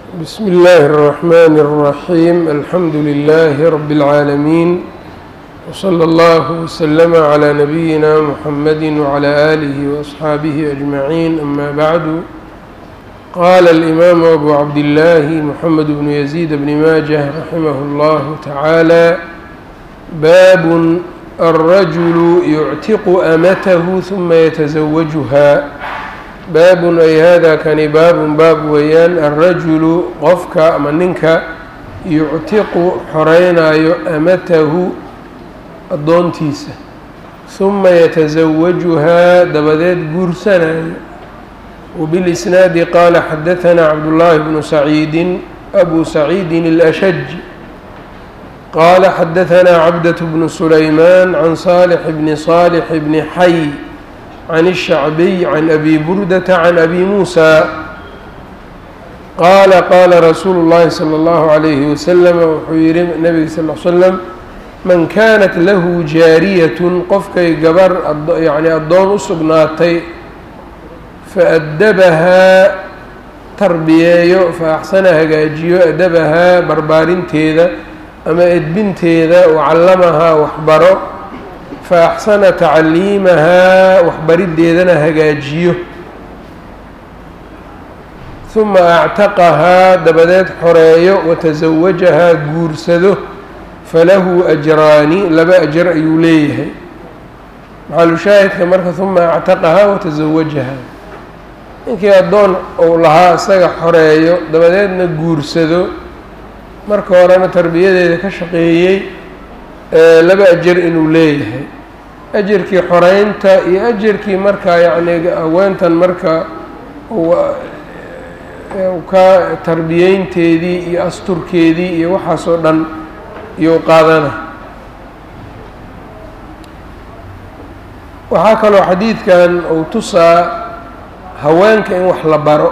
بsم الlh الرحmn الرحيم الحمd لله رب العاalمين وصلى الله وسلم على نبيina محمد وعلى آله وأصحاaبه أجمعين أmا bعd qال الإmام أbو عبدالله محمد بن يزيد بن mاجه رحimه الله تعالى bاب الرجل يctiq أmته ثuma yتزوجها baabun ay hada kani baabun baab weeyaan alrajulu qofka ama ninka yuctiqu xoreynaayo amatahu addoontiisa huma yatasawajuhaa dabadeed guursanayo wbilisnaadi qaala xadahanaa cabdullaahi bnu saciidin abu saciidin اlashaj qaala xadahanaa cabdaة bnu sulaymaan can saalix bni saalix bni xay can الshacbiy can abi burdata can abi muusa qaala qaala rasuulu اllahi salى اllahu عalayhi wasalam wuxuu yihi nabiga sal l slam man kaanat lahu jaariyatun qofkay gabar yani addoon u sugnaatay faadabahaa tarbiyeeyo faaxsana hagaajiyo adabahaa barbaarinteeda ama edbinteeda wacallamahaa waxbaro faaxsana tacliimahaa waxbariddeedana hagaajiyo huma actaqahaa dabadeed xoreeyo watasawajahaa guursado falahu ajraani laba ajar ayuu leeyahay maxalushaahidka marka huma actaqahaa watasawajahaa ninkii addoon uu lahaa isaga xoreeyo dabadeedna guursado marka horena tarbiyadeeda ka shaqeeyey laba ajar inuu leeyahay ajarkii xoreynta iyo ajarkii markaa yacni haweentan marka ka tarbiyeynteedii iyo asturkeedii iyo waxaasoo dhan iyou qaadana waxaa kaloo xadiidkan uu tusaa haweenka in wax la baro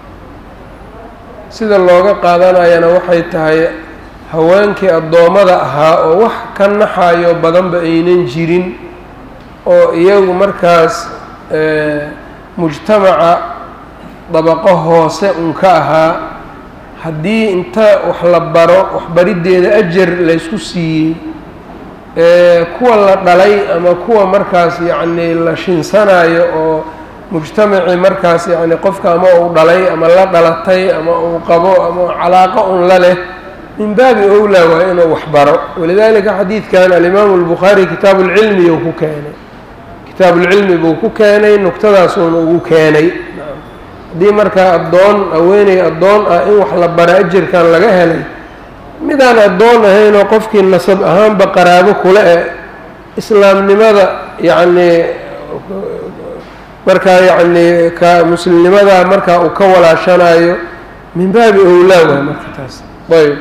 sida looga qaadanayana waxay tahay haweenkii addoommada ahaa oo wax ka naxayo badanba aynan jirin oo iyagu markaas mujtamaca dabaqo hoose un ka ahaa haddii inta wax la baro waxbariddeeda ajar laysku siiyey kuwa la dhalay ama kuwa markaas yacni la shinsanayo oo mujtamacii markaas yacni qofka ama uu dhalay ama la dhalatay ama uu qabo ama calaaqo un la leh min baabi owlaa waa inuu waxbaro walidalika xadiidkan alimaamu albukhaari kitaabu lcilmi uu ku keenay kitaabuulcilmi buu ku keenay nuqtadaasuuna ugu keenay haddii markaa addoon haweeney addoon ah in wax la bara ajarkan laga helay midaan addoon ahaynoo qofkii nasab ahaanba qaraabo kule e islaamnimada yacnii markaa yacnii ka muslimnimadaa markaa uu ka walaashanayo min baabi owlaa waa marka taas ayb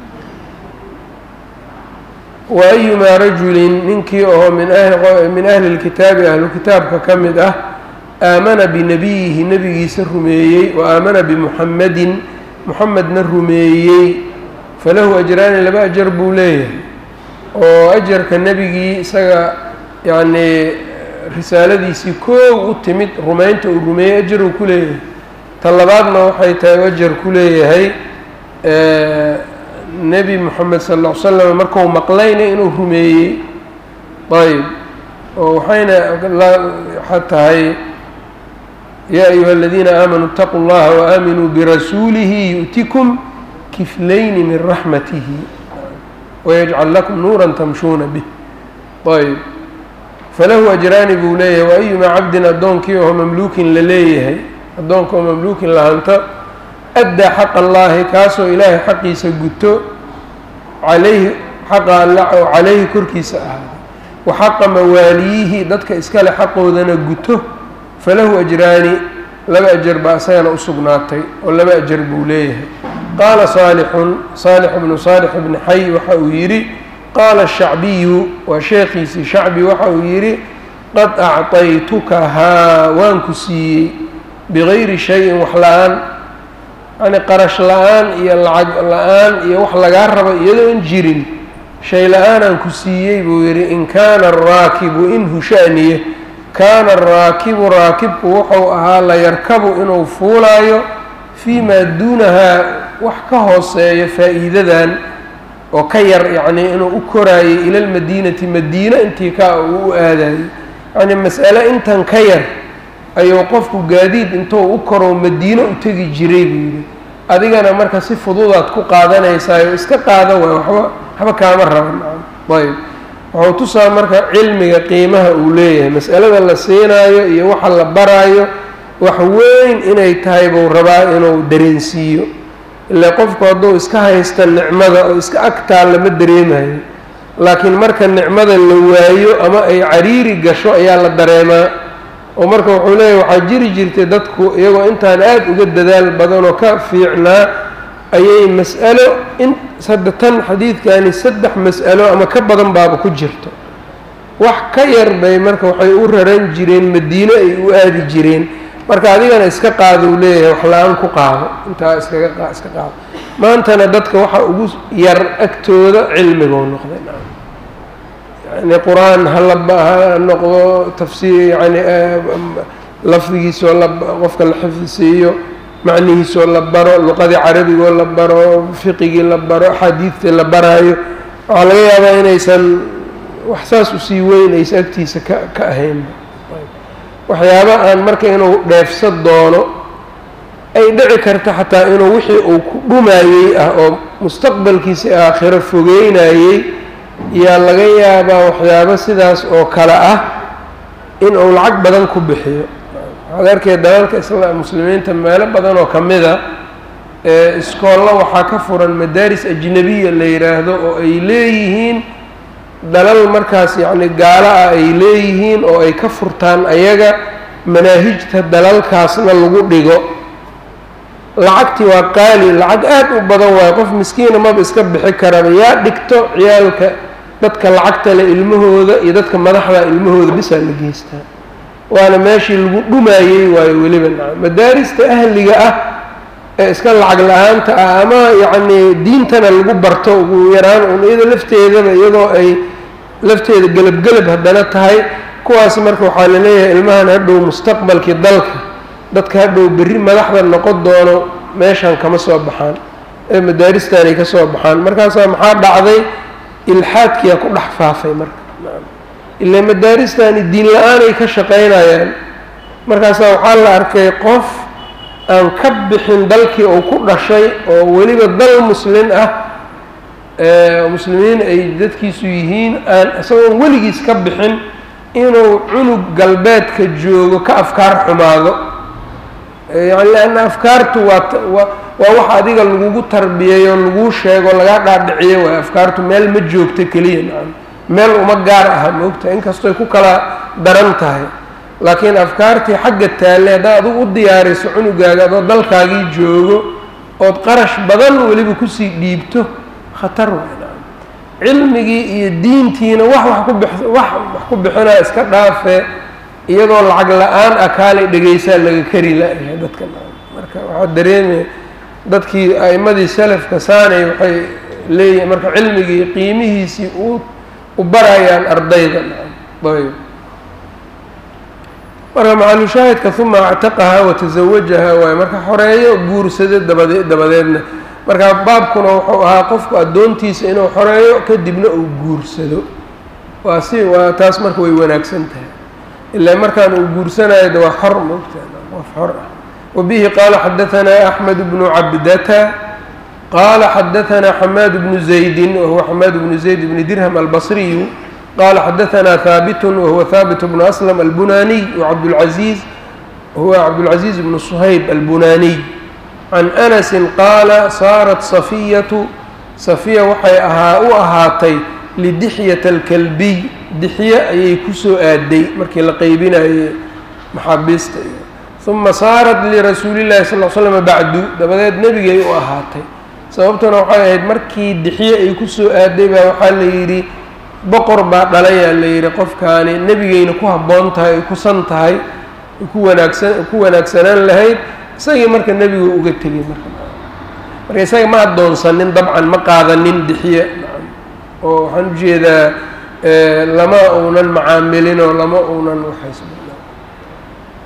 wa ayumaa rajulin ninkii oo min ahli lkitaabi ahlu kitaabka ka mid ah aamana binabiyihi nebigiisa rumeeyey wa aamana bimuxamedin muxamedna rumeeyey falahu ajraani laba ajar buu leeyahay oo ajarka nebigii isaga yacnii risaaladiisii koow u timid rumaynta uu rumeeyey ajar uu ku leeyahay ta labaadna waxay tahay u ajar ku leeyahay nebi moxamed sal ll ly slam markuu maqlayna inuu rumeeyey ayb oo waxayna waxaa tahay yaa ayuha aladiina aamanuu اtaquu اllaha waaaaminuu birasuulihi yu'tikum kiflayni min raxmatihi wayajcal lakum nuura tamshuuna bih ayb falahu ajraani buu leeyahay wa ayumaa cabdin addoonkii oo mamluukin la leeyahay addoonka oo mamluukin lahanta addaa xaqa allaahi kaasoo ilaahay xaqiisa guto calayhi xaqa alla oo calayhi korkiisa ahaaday wa xaqa mawaaliyihi dadka iskale xaqoodana guto falahu ajraani laba ajar baa isagana u sugnaatay oo laba ajar buu leeyahay qaala saalixun saalix bnu saalix bni xay waxa uu yidhi qaala shacbiyu waa sheekhiisii shacbi waxa uu yidhi qad acطaytukahaa waan ku siiyey bigayri shayin wax la-aan yani qarash la-aan iyo lacag la-aan iyo wax lagaa rabo iyadoon jirin shay la-aanaan ku siiyey buu yidhi in kaana araakibu in hushaaniye kaana araakibu raakibku wuxuu ahaa la yarkabu inuu fuulaayo fii maa duunahaa wax ka hooseeyo faa'iidadan oo ka yar yacnii inuu u koraayay ila lmadiinati madiina intii ka uu u aadayay yacnii mas'ale intan ka yar ayuu qofku gaadiid intuu u koro madiino u tegi jiray buu yidhi adigana marka si fududaad ku qaadanaysaayoo iska qaada waay waxba waxba kaama raban ayb wuxuu tusaa marka cilmiga qiimaha uu leeyahay mas'alada la siinaayo iyo waxa la baraayo wax weyn inay tahay buu rabaa inuu dareensiiyo ilaa qofku hadduu iska haysta nicmada oo iska agtaa lama dareemayo laakiin marka nicmada la waayo ama ay cariiri gasho ayaa la dareemaa oo marka wuxuu leeyahy waxaa jiri jirtay dadku iyagoo intaan aada uga dadaal badan oo ka fiicnaa ayay mas'alo in hadda tan xadiidkani saddex mas'alo ama ka badan baaba ku jirto wax ka yar bay marka waxay u raran jireen madiino ay u aadi jireen marka adigana iska qaado uu leeyahay wax la-aan ku qaado intaa iskaga qa iska qaado maantana dadka waxa ugu yar agtooda cilmigou noqday yani qur-aan hala ha noqdo tafsiir yani lafdigiisoo la qofka la xifdisiiyo macnihiisoo la baro luqadii carabigoo la baro fiqigii la baro axaadiidtii la baraayo waxaa laga yaabaa inaysan wax saas usii weyn aysa agtiisa ka ka ahayn waxyaaba aan marka inuu dheefsa doono ay dhici karta xataa inuu wixii uu ku dhumayey ah oo mustaqbalkiisi aakhiro fogeynayey yaa laga yaabaa waxyaabo sidaas oo kale ah in uu lacag badan ku bixiyo waxaad arkay dalalka isla muslimiinta meelo badan oo ka mida ee iskoollo waxaa ka furan madaaris ajnabiya la yidhaahdo oo ay leeyihiin dalal markaas yacni gaalo ah ay leeyihiin oo ay ka furtaan ayaga manaahijta dalalkaasna lagu dhigo lacagtii waa qaali lacag aad u badan waayo qof miskiina maba iska bixi karaba yaa dhigto ciyaalka dadka lacagta le ilmahooda iyo dadka madaxda ilmahooda bisaa la geystaa waana meeshii lagu dhumayey waayo weliba naca madaarista ahliga ah ee iska lacag la-aanta ah ama yacnii diintana lagu barto ugu yaraan un iyada lafteedaba iyadoo ay lafteeda gelab-gelab haddana tahay kuwaas marka waxaa la leeyahay ilmahan hadhow mustaqbalkii dalka dadka hadhow berri madaxda noqon doono meeshan kama soo baxaan ee madaaristanay ka soo baxaan markaasaa maxaa dhacday ilxaadkiyaa ku dhex faafay marka ilaa madaaristani diin la-aanay ka shaqaynayaan markaasaa waxaa la arkay qof aan ka bixin dalkii uu ku dhashay oo weliba dal muslin ah muslimiin ay dadkiisu yihiin aan isagoon weligiis ka bixin inuu cunug galbeedka joogo ka afkaar xumaado yani leanna afkaartu waa waa waa wax adiga lagugu tarbiyeeyo laguu sheego lagaa dhaadhiciyo waay afkaartu meel ma joogto keliya nacam meel uma gaar aha moogta inkastoy ku kala daran tahay laakiin afkaartii xagga taalle haddaad adigu u diyaariso cunugaaga adoo dalkaagii joogo ood qarash badan weliba kusii dhiibto khatar waay nacam cilmigii iyo diintiina wax wax ku bix wax wax ku bixinaa iska dhaafe iyadoo lacag la-aan ah kaalay dhegaysaa laga kari la-yahay dadka marka waxaa dareemaya dadkii a'imadii salafka saanay waxay leeyihin marka cilmigii qiimihiisii u u barayaan ardayda ayb marka macalushaahidka uma actaqahaa watasawajahaa waaye marka xoreeyo guursado dabade dabadeedna marka baabkuna wuxuu ahaa qofku addoontiisa inuu xoreeyo kadibna uu guursado waa si waa taas marka way wanaagsan tahay ilaa markaan uu guursanayo de waa xor moogtaa qof xor ah wabihi qaala xadaanaa axmed bnu cabdata qaala xadaanaa xamaad bnu zaydin wahuwa xamaad bnu zayd bni dirham albasriyu qaala xadaanaa haabitun wahuwa haabit bnu aslam albunaniy wacabdulcaziiz wahuwa cabdulcaziiz bnu suhayb albunaniy can anasin qaala saarat safiyatu safiya waxay ahaa u ahaatay lidixyata alkalbiy dixye ayay kusoo aaday markii la qeybinayey maxaabiista uma saarat lirasuuli llahi sal l slama bacdu dabadeed nebigay u ahaatay sababtuna waxay ahayd markii dixye ay kusoo aaday baa waxaa la yidhi boqor baa dhalayaa la yidhi qofkaani nebigayna ku habboon tahay ay kusan tahay ku wanaagsan ku wanaagsanaan lahayd isagii marka nebigu uga tegay marka marka isaga ma addoonsanin dabcan ma qaadanin dixye oo waxaan ujeedaa lama uunan macaamilin oo lama uunan waxays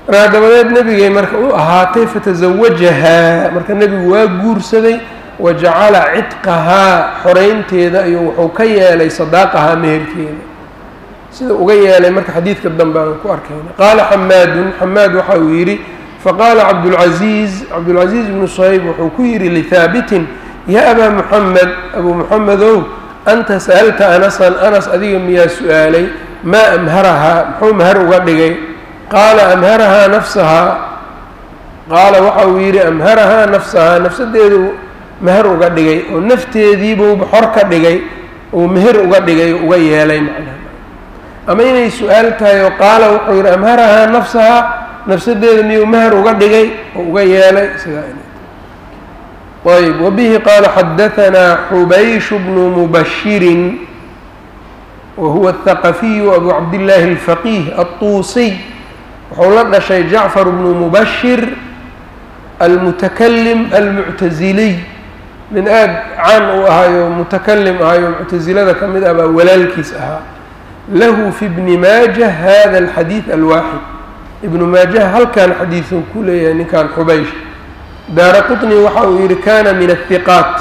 markaa dabadeed nebigay marka u ahaatay fatasawajahaa marka nebigu waa guursaday wa jacala cidqahaa xoreynteeda iyo wuxuu ka yeelay sadaaqahaa meherkeeda sida uga yeelay marka xadiidka dambe aan ku arkayna qaala xamaadun xamaad waxa uu yidhi faqaala cabdulcaziiz cabdulcaziiz bnu suhayb wuxuu ku yidhi lihaabitin yaa abaa muxamed abuu muxamedow anta sa'alta anasan anas adiga miyaa su-aalay maa amharahaa muxuu mahar uga dhigay qaala amharahaa nafsahaa qaala waxa uu yidhi amharahaa nafsahaa nafsadeedu meher uga dhigay oo nafteediibuuba xor ka dhigay uu meher uga dhigay uga yeelay macnaha ama inay su-aal tahay oo qaala wuxuu yidhi amharahaa nafsahaa nafsadeeda miyuu meher uga dhigay oo uga yeelay sidaa ayb wabihi qaala xadahanaa xubaysh bnu mubashirin wa huwa athaqafiyu abu cabdillaahi alfaqiih altuusiy wuxuu la dhashay jacfar bnu mubashir almutakalim almuctasiliy nin aada caan u ahaayo mutakalim ahayo muctasilada ka mid ah baa walaalkiis ahaa lahu fi bni maajah hada alxadiid alwaaxid ibnu maajah halkan xadiiduu ku leeyahay ninkan xubaysh daara qطni waxa uu yihi kana min الhiqaat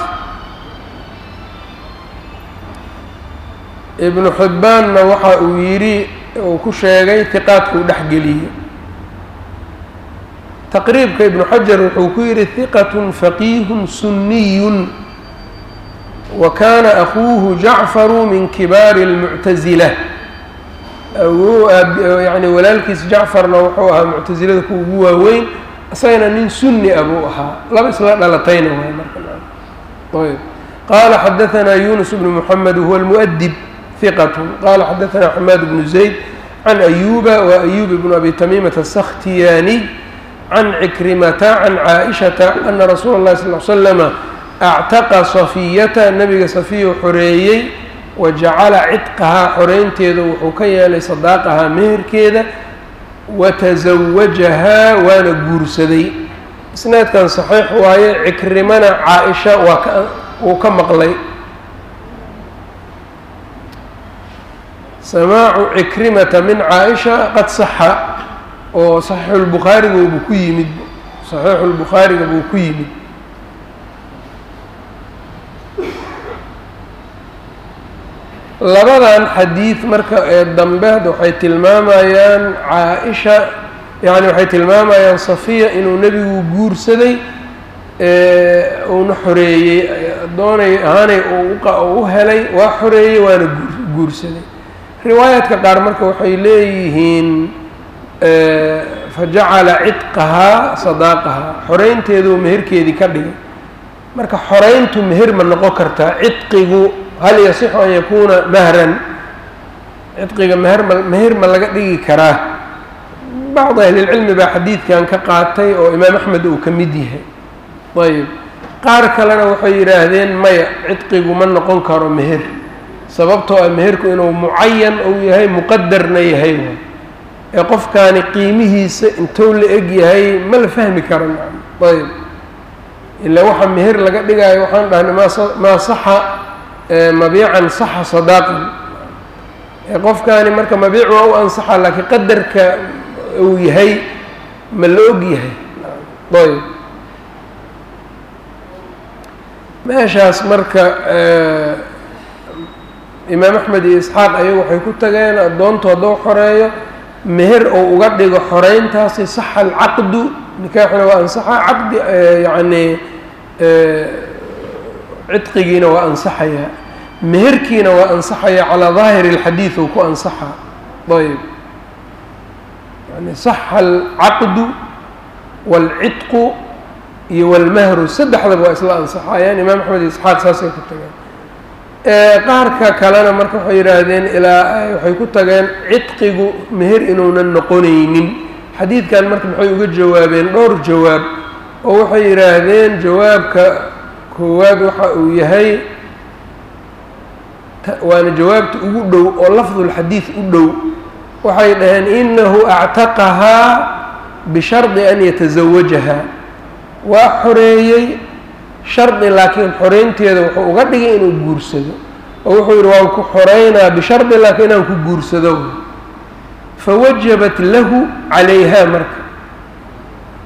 ibnu xibbaanna waxa uu yidhi uu ku sheegay hiqaadkuu dhexgeliyey taqriibka ibnu xajar wuxuu ku yidhi hiqat faqiih suniy wa kana akuuhu jacfaru min kibaari اlmuctazila yani walaalkiis jacfarna wuxuu ahaa muctasilada ku ugu waaweyn isagana nin suni a buu ahaa laba isla dhalatayna waay markaayb qaala xadahanaa yunus bnu moxamed wahuwa almu'dib hiqat qaala xadahanaa xamaad bnu zayd can ayuba wa ayub bnu abi tamiimata asakhtiyaaniy can cikrimata can caaishata ana rasuula اllahi sal l slama actaqa safiyata nabiga safiyu xoreeyey wa jacala cidqahaa xoreynteeda wuxuu ka yeelay sadaaqahaa meherkeeda watasawajahaa waana guursaday isnaadkan saxiix waaye cikrimana caa-isha waa ka wuu ka maqlay samaacu cikrimata min caa-isha qad saxa oo saxiixulbukhaariga buu ku yimid saxiixulbukhaariga buu ku yimid labadan xadiid marka ee dambe waxay tilmaamayaan caa-isha yani waxay tilmaamayaan safiya inuu nebigu guursaday uuna xoreeyey doonay ahaanay u helay waa xoreeyey waana guursaday riwaayaadka qaar marka waxay leeyihiin fajacala cidqahaa sadaaqahaa xoreynteeduu meherkeedii ka dhigay marka xoreyntu meher ma noqon kartaa cidqigu hal yasixu an yakuuna mahran cidqiga meher ma meher ma laga dhigi karaa bacdi ahlilcilmi baa xadiidkan ka qaatay oo imaam axmed uu ka mid yahay ayb qaar kalena waxay yidhaahdeen maya cidqigu ma noqon karo meher sababtoo ah meherku inuu mucayan uu yahay muqadarna yahay ee qofkaani qiimihiisa intuu la eg yahay ma la fahmi karo ayb ilaa waxa meher laga dhigaayo waxaan dhahnay maa saxa mabiican saxa sadaaqan qofkaani marka mabiic waa u ansaxa laakiin qadarka uu yahay ma la og yahay ayb meeshaas marka imaam axmed iyo isxaaq ayagu waxay ku tageen addoontu hadduu xoreeyo meher ou uga dhigo xoreyntaasi saxa alcaqdu nikaaxuna waa ansaxa caqdi yacni cidqigiina waa ansaxayaa meherkiina waa ansaxaya calaa daahiri اlxadiid ou ku ansaxaa ayb yani saxa alcaqdu wاlcidqu iyo wاlmahru saddexdaba waa isla ansaxayaan imaam axmed iyo isxaaq saasay ku tageen qaarka kalena marka waxay yidhaahdeen ilaa waxay ku tageen cidqigu meher inuunan noqonaynin xadiidkan marka maxay uga jawaabeen dhowr jawaab oo waxay yidhaahdeen jawaabka koowaad waxa uu yahay waana jawaabta ugu dhow oo lafdulxadiid u dhow waxay dhaheen inahu actaqahaa bishardi an yatasawajahaa waa xoreeyey shardi laakiin xoreynteeda wuxuu uga dhigay inuu guursado oo wuxuu yidhi waan ku xoreynaa bishardi laakiin inaan ku guursado fawajabat lahu calayhaa marka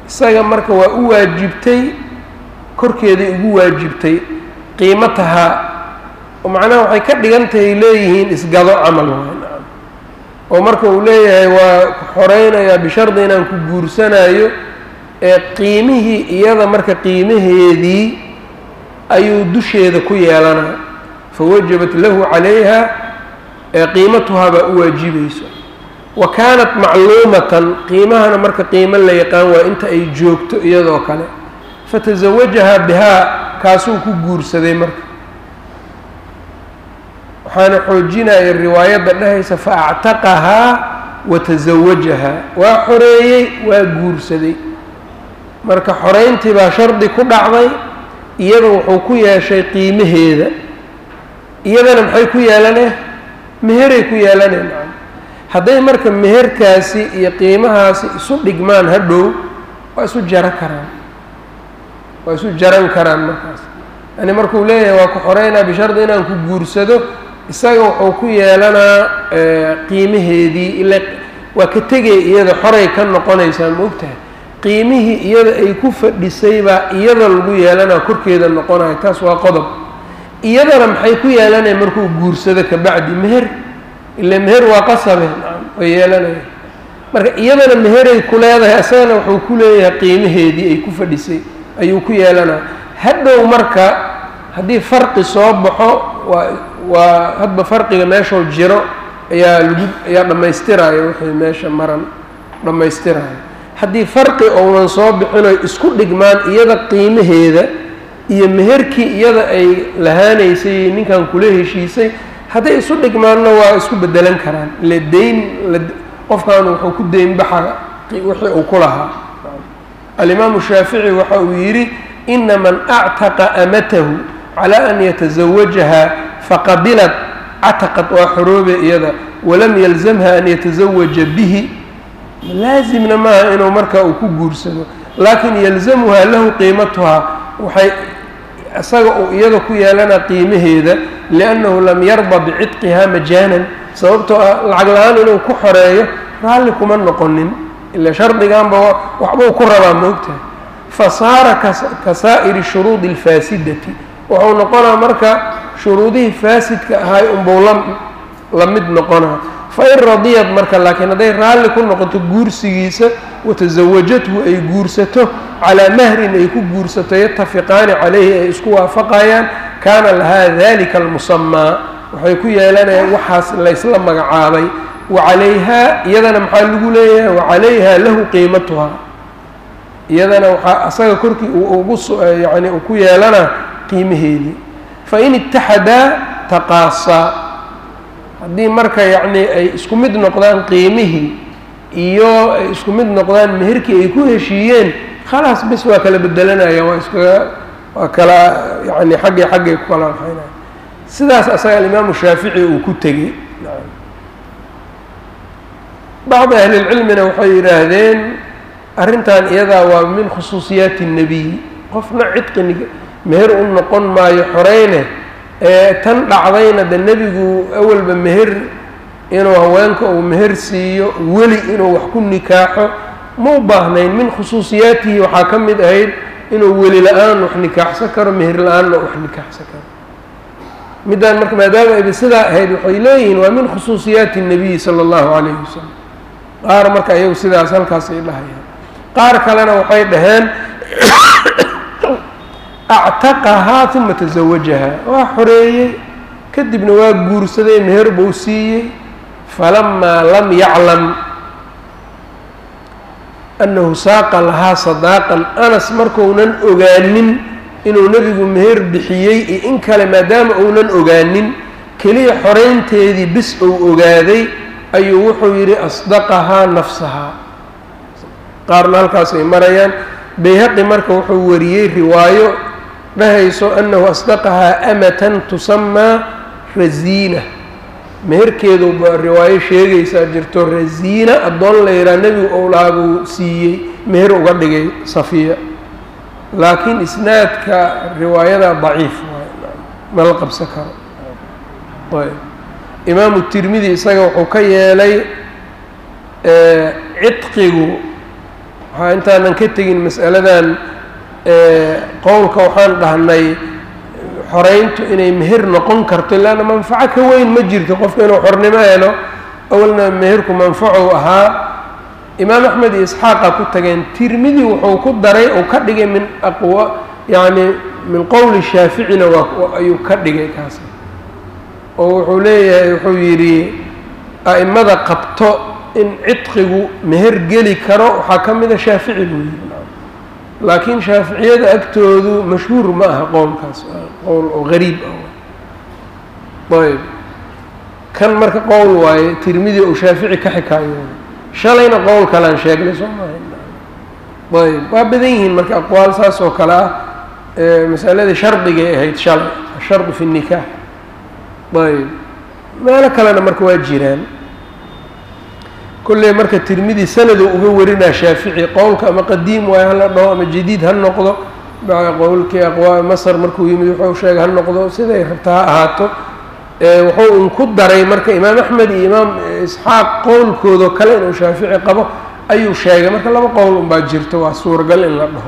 isaga marka waa u waajibtay korkeeday ugu waajibtay qiimatahaa oo macnaha waxay ka dhigan tahay leeyihiin isgado camal waay oo marka uu leeyahay waa xoreynayaa bishardi inaan ku guursanayo ee qiimihii iyada marka qiimaheedii ayuu dusheeda ku yeelanaa fawajabat lahu calayha ee qiimatuhaa baa u waajibayso wa kaanat macluumatan qiimahana marka qiimo la yaqaan waa inta ay joogto iyadoo kale fatasawajahaa bihaa kaasuu ku guursaday marka waxaana xoojinaya riwaayadda dhehaysa fa actaqahaa wa tasawajahaa waa xoreeyey waa guursaday marka xoreyntii baa shardi ku dhacday iyada wuxuu ku yeeshay qiimaheeda iyadana maxay ku yeelaneen meheray ku yeelaneen hadday marka meherkaasi iyo qiimahaasi isu dhigmaan hadhow waa isu jaro karaan waa isu jaran karaan markaas yani markuu leeyahay waa ku xoreynaa bishardi inaan ku guursado isaga wuxuu ku yeelanaa qiimaheedii ila waa ka tegay iyada xoray ka noqonaysaa ma ogtahay qiimihii iyada ay ku fadhisay baa iyada lagu yeelanaa korkeeda noqonayo taas waa qodob iyadana maxay ku yeelanaya markuu guursado kabacdi meher ila meher waa qasabe way yeelanaya marka iyadana meheray ku leedahay isagana wuxuu ku leeyahay qiimaheedii ay ku fadhisay ayuu ku yeelanaa hadhow marka haddii farqi soo baxo waa waa hadba farqiga meeshuu jiro ayaa lagu ayaa dhammaystiraya wixii meesha maran dhammaystiraya haddii farqi ounan soo bixinoy isku dhigmaan iyada qiimaheeda iyo meherkii iyada ay lahaanaysay ninkan kula heshiisay hadday isu dhigmaanna waa isku bedelan karaan ile deyn qofkan wuxuu ku deyn baxa wixii uu ku lahaa alimaamu shaafici waxa uu yidhi ina man actaqa amatahu calaa an yatasawajaha faqabilat cataqad waa xoroobe iyada walam yalzamha an yatasawaja bihi laazimna maaha inuu markaa uu ku guursado laakin yalzamuhaa lahu qiimatuhaa waxay isaga uu iyada ku yeelana qiimaheeda liannahu lam yarda bicitqihaa majaanan sababtoo ah lacag la-aan inuu ku xoreeyo raalli kuma noqonin ila shardiganba waxbuu ku rabaa moogtahay fa saara ka saa'iri shuruudi alfaasidati wuxuu noqonaa marka shuruudihii faasidka ahay unbuu la la mid noqonaa fain radiyad marka laakiin hadday raalli ku noqoto guursigiisa watasawajathu ay guursato calaa mahrin ay ku guursato yatafiqaani calayhi ay isku waafaqayaan kaana lahaa dalika almusamaa waxay ku yeelanayaan waxaas laysla magacaabay wacalayhaa iyadana maxaa lagu leeyahay wacalayhaa lahu qiimatuhaa iyadana waxaa asaga korkii ugu yani uu ku yeelanaa qiimaheedii fain itaxadaa taqaasaa haddii marka yacni ay isku mid noqdaan qiimihii iyo ay isku mid noqdaan meherkii ay ku heshiiyeen khalaas bis waa kala bedelanaya waa iskaga waa kala yani xaggii xaggay ku kala waxaynaya sidaas asaga alimaamu shaafici uu ku tegey bacdi ahlilcilmina waxay yidhaahdeen arrintan iyadaa waa min khusuusiyaati الnebiy qofna cidqi meher u noqon maayo xoreyne ee tan dhacdayna de nebigu awalba meher inuu haweenka uu meher siiyo weli inuu wax ku nikaaxo ma u baahnayn min khusuusiyaatihi waxaa ka mid ahayd inuu weli la-aan wax nikaaxsan karo meher la-aanna wax nikaaxsan karo middaan marka maadaama ayba sidaa ahayd waxay leeyihiin waa min khusuusiyaati الnabiyi sala اllahu calayhi wasalam qaar marka iyagu sidaas halkaas ay dhahayaan qaar kalena waxay dhaheen actaqahaa uma tasawajahaa waa xoreeyey kadibna waa guursaday meher buu siiyey falamaa lam yaclam annahu saaqa lahaa sadaaqan anas markuunan ogaanin inuu nebigu meher bixiyey iyo in kale maadaama uunan ogaanin keliya xoreynteedii bis uu ogaaday ayuu wuxuu yidhi asdaqahaa nafsahaa qaarna halkaas ay marayaan bayhaqi marka wuxuu wariyey riwaayo dhahayso annahu asdaqahaa amatan tusamaa rasiina meherkeedu ba riwaayo sheegaysaa jirto rasiina addoon la yidhaha nebigu owlaa buu siiyey meher uga dhigay safiya laakiin isnaadka riwaayada daciif waay ma la qabsan karo ayb imaamu tirmidi isaga wuxuu ka yeelay cidqigu waxaa intaanan ka tegin mas'aladan qowlka waxaan dhahnay xoreyntu inay meher noqon karto leanna manfaco ka weyn ma jirto qofka inuu xornimo helo awalna meherku manfacu ahaa imaam axmed iyo isxaaqa ku tageen tirmidi wuxuu ku daray ou ka dhigay min aqwa yacni min qowli shaaficina waa ayuu ka dhigay kaas oo wuxuu leeyahay wuxuu yidhi a'imada qabto in cidqigu meher geli karo waxaa ka mida shaafici buu yidhi laakiin shaaficiyada agtoodu mashhuur ma aha qowlkaas qowl oo gariib ah ayb kan marka qowl waaye tirmidi uu shaafici ka xikaayooday shalayna qowl kalean sheegnay soo maaha ayb waa badan yihiin marka aqwaal saas oo kale ah masaladii shardigay ahayd shalay ashardu fi الnikaax ayb meelo kalena marka waa jiraan kolley marka tirmidi sanadu uga warinaa shaafici qowlka ama qadiim waayo hala dhaho ama jadiid ha noqdo qowlkii aqwaa masr markuu yimid wuxuu sheegay ha noqdo siday rabta ha ahaato wuxuu un ku daray marka imaam axmed iyo imaam isxaaq qowlkoodao kale inuu shaafici qabo ayuu sheegay marka laba qowl unbaa jirto waa suuragal in la dhaho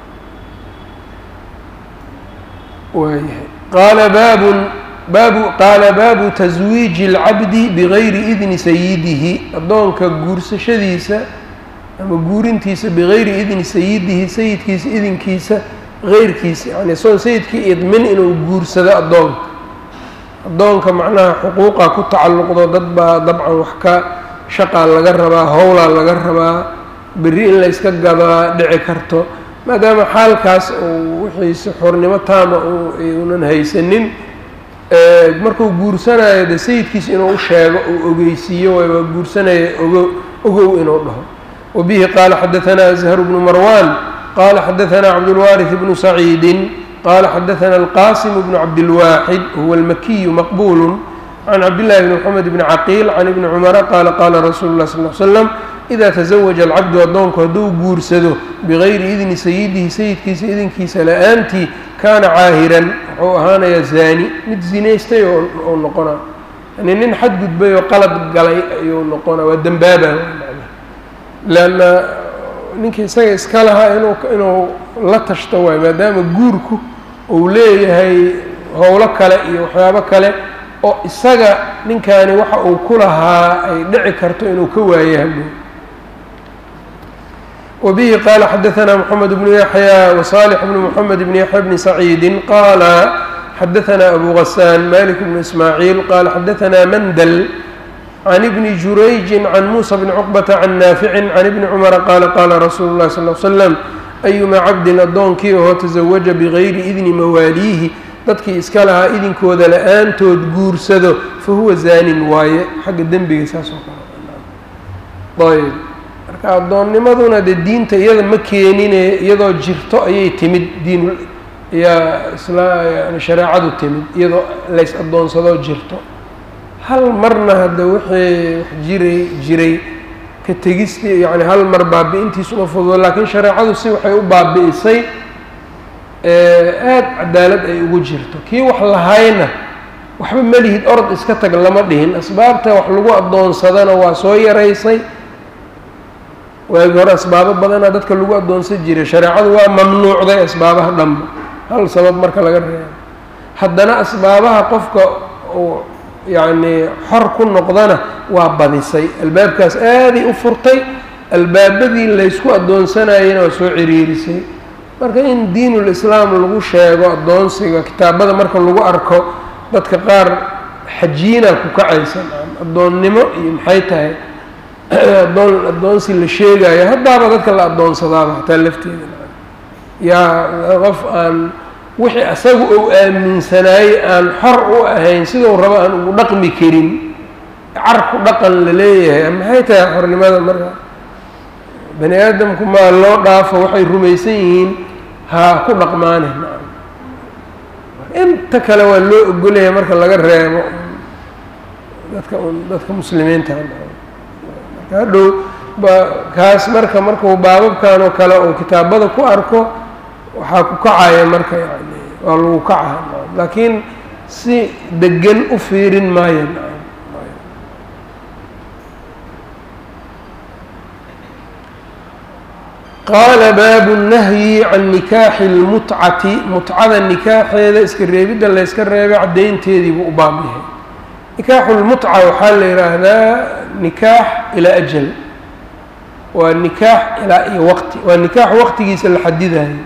waayahay qaala baabun baabu qaala baabu taswiiji اlcabdi bigayri idni sayidihi addoonka guursashadiisa ama guurintiisa bigayri idni sayidihi sayidkiisa idinkiisa geyrkiisa yani isagoon sayidkii idmin inuu guursado addoonka addoonka macnaha xuquuqa ku tacalluqdo dad baa dabcan wax ka shaqaa laga rabaa howlaa laga rabaa berri in la yska gadaa dhici karto maadaama xaalkaas uu wixiisi xornimo taama uunan haysanin markuu guursanayo de sayidkiisa inuu u sheego uu ogeysiiyo waa guursanaya ogo ogow inuu dhaho wabihi qaala xadaanaa azhar bnu marwan qala xadaanaa cabdulwaariث bnu saciidi qala xadaana alqasim bnu cabdilwaaxid huwa almakiyu maqbulu can cabdillahi bni mxamed bni caqiil can ibni cumara qaala qaala rasuulu lah sal l slam ida tasawaja alcabdu addoonku hadduu guursado bigayri idni sayidihi sayidkiisa idinkiisa la-aantii kaana caahiran wuxuu ahaanayaa zaani mid zinaystay oo noqonaa yani nin xadgudbay oo qalad galay ayuu noqonaa waa dembaaba leanna ninkii isaga iska lahaa inuu inuu la tashto waay maadaama guurku uu leeyahay howlo kale iyo waxyaabo kale oo isaga ninkaani waxa uu ku lahaa ay dhici karto inuu ka waayo hadhow وبه qال xdثna محمد بن يحyى وصالح بن محمد بن يحyى بن سعيد qال xdثna أbو غسان مالك بن إسماعيل qال xdثna mندل عن بن جurayج عن موسى بن عقبة عن نافع عن بن cمر qال qال رsuل الlه صلى اه عليه وسلم أيma cabdin adoonkii oo تزawaجa bغayri إdni mawaaliihi dadkii iska lahaa idinkooda la-aantood guursado fahuwa zaanin waaye xagga dembiga saas oo kale ayb marka addoonnimaduna dee diinta iyada ma keenine iyadoo jirto ayay timid diin yaa isla yani shareecadu timid iyadoo lays addoonsadoo jirto hal marna hadda wixii wax jiray jiray ka tegistii yani hal mar baabi-intiisu uma fududo laakiin shareecadu si waxay u baabi'isay aada cadaalad ay ugu jirto kii wax lahayna waxba melihid orod iska tag lama dhihin asbaabta wax lagu addoonsadana waa soo yaraysay waagi hore asbaabo badanaa dadka lagu addoonsan jiray shareecadu waa mamnuucday asbaabaha dhanba hal sabab marka laga reebo haddana asbaabaha qofka uu yacnii xor ku noqdana waa badisay albaabkaas aaday u furtay albaabadii laysku addoonsanayena waa soo ciriirisay marka in diinul islaam lagu sheego addoonsiga kitaabada marka lagu arko dadka qaar xajiina ku kacaysan addoonnimo iyo maxay tahay addoon addoonsi la sheegayo haddaaba dadka la addoonsadaaba hataa lafteeda yaa qof aan wixii asaga ou aaminsanaayey aan xor u ahayn sidou rabo aan ugu dhaqmi karin carku dhaqan la leeyahay maxay tahay xornimada marka bani aadamku maa loo dhaafo waxay rumaysan yihiin ha ku dhaqmaane inta kale waa loo ogolyahay marka laga reebo dadka dadka muslimiinta marka hadhow ba kaas marka markuu baababkan oo kale uu kitaabada ku arko waxaa ku kacaya marka yani waa lagu kaca laakiin si degan u fiirin maayo qaala baabu nahyi can nikaaxi lmutcati mutcada nikaaxeeda iska reebidda layska reebay caddaynteedii buu u baab yahay nikaaxu lmutca waxaa la yidhaahdaa nikaax ilaa ajal waa nikaax ilaa iyo waqti waa nikaax waqtigiisa la xadidayo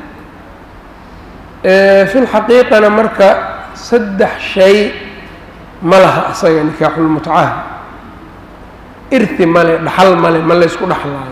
fi lxaqiiqana marka saddex shay ma laha asaga nikaaxulmutcaha irti male dhaxal male ma laysku dhexlaayo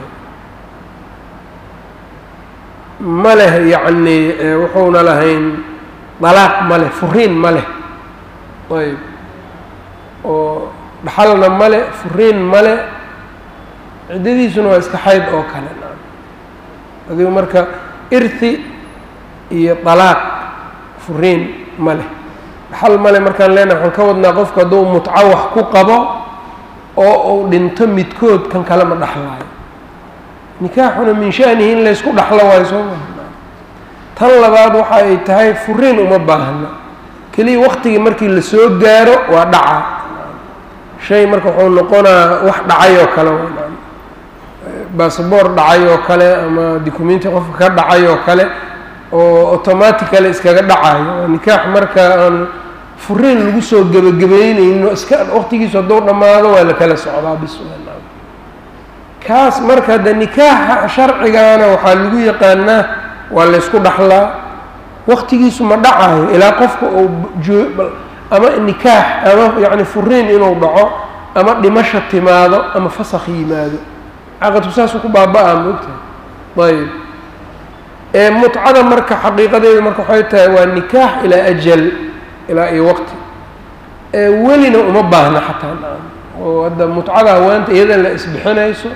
ma leh yacni wuxuuna lahayn dalaaq ma leh furiin ma leh ayb oo dhaxalna male furiin male ciddadiisuna waa iska xayd oo kale adigu marka irti iyo dalaaq furiin ma leh dhaxal male markaan leenahay waxaan ka wadnaa qofku hadduu mutco wax ku qabo oo uu dhinto midkood kan kale ma dhexlaayo nikaaxuna min shanihi in laysku dhexlo waayo soo maha tan labaad waxa ay tahay furiin uma baahna keliya waqtigii markii lasoo gaaro waa dhaca shay marka wuxuu noqonaa wax dhacay oo kale basaboor dhacay oo kale ama documenti qofka ka dhacay oo kale oo automatically iskaga dhacayo waa nikaax marka aan furiin lagu soo gebagabeyneyno iska waqtigiisu hadduu dhammaado waa la kala socdaa bis kaas marka hadde nikaaxa sharcigana waxaa lagu yaqaanaa waa laysku dhaxlaa waqtigiisu ma dhacayo ilaa qofka uu joo ama nikaax ama yacni furiin inuu dhaco ama dhimasho timaado ama fasakh yimaado caqadku saasuu ku baaba-a maogtahay ayb ee mutcada marka xaqiiqadeedu marka waxay tahay waa nikaax ilaa ajal ilaa iyo waqti ee welina uma baahna xataa oo hadda mutcada haweenta iyada la isbixinayso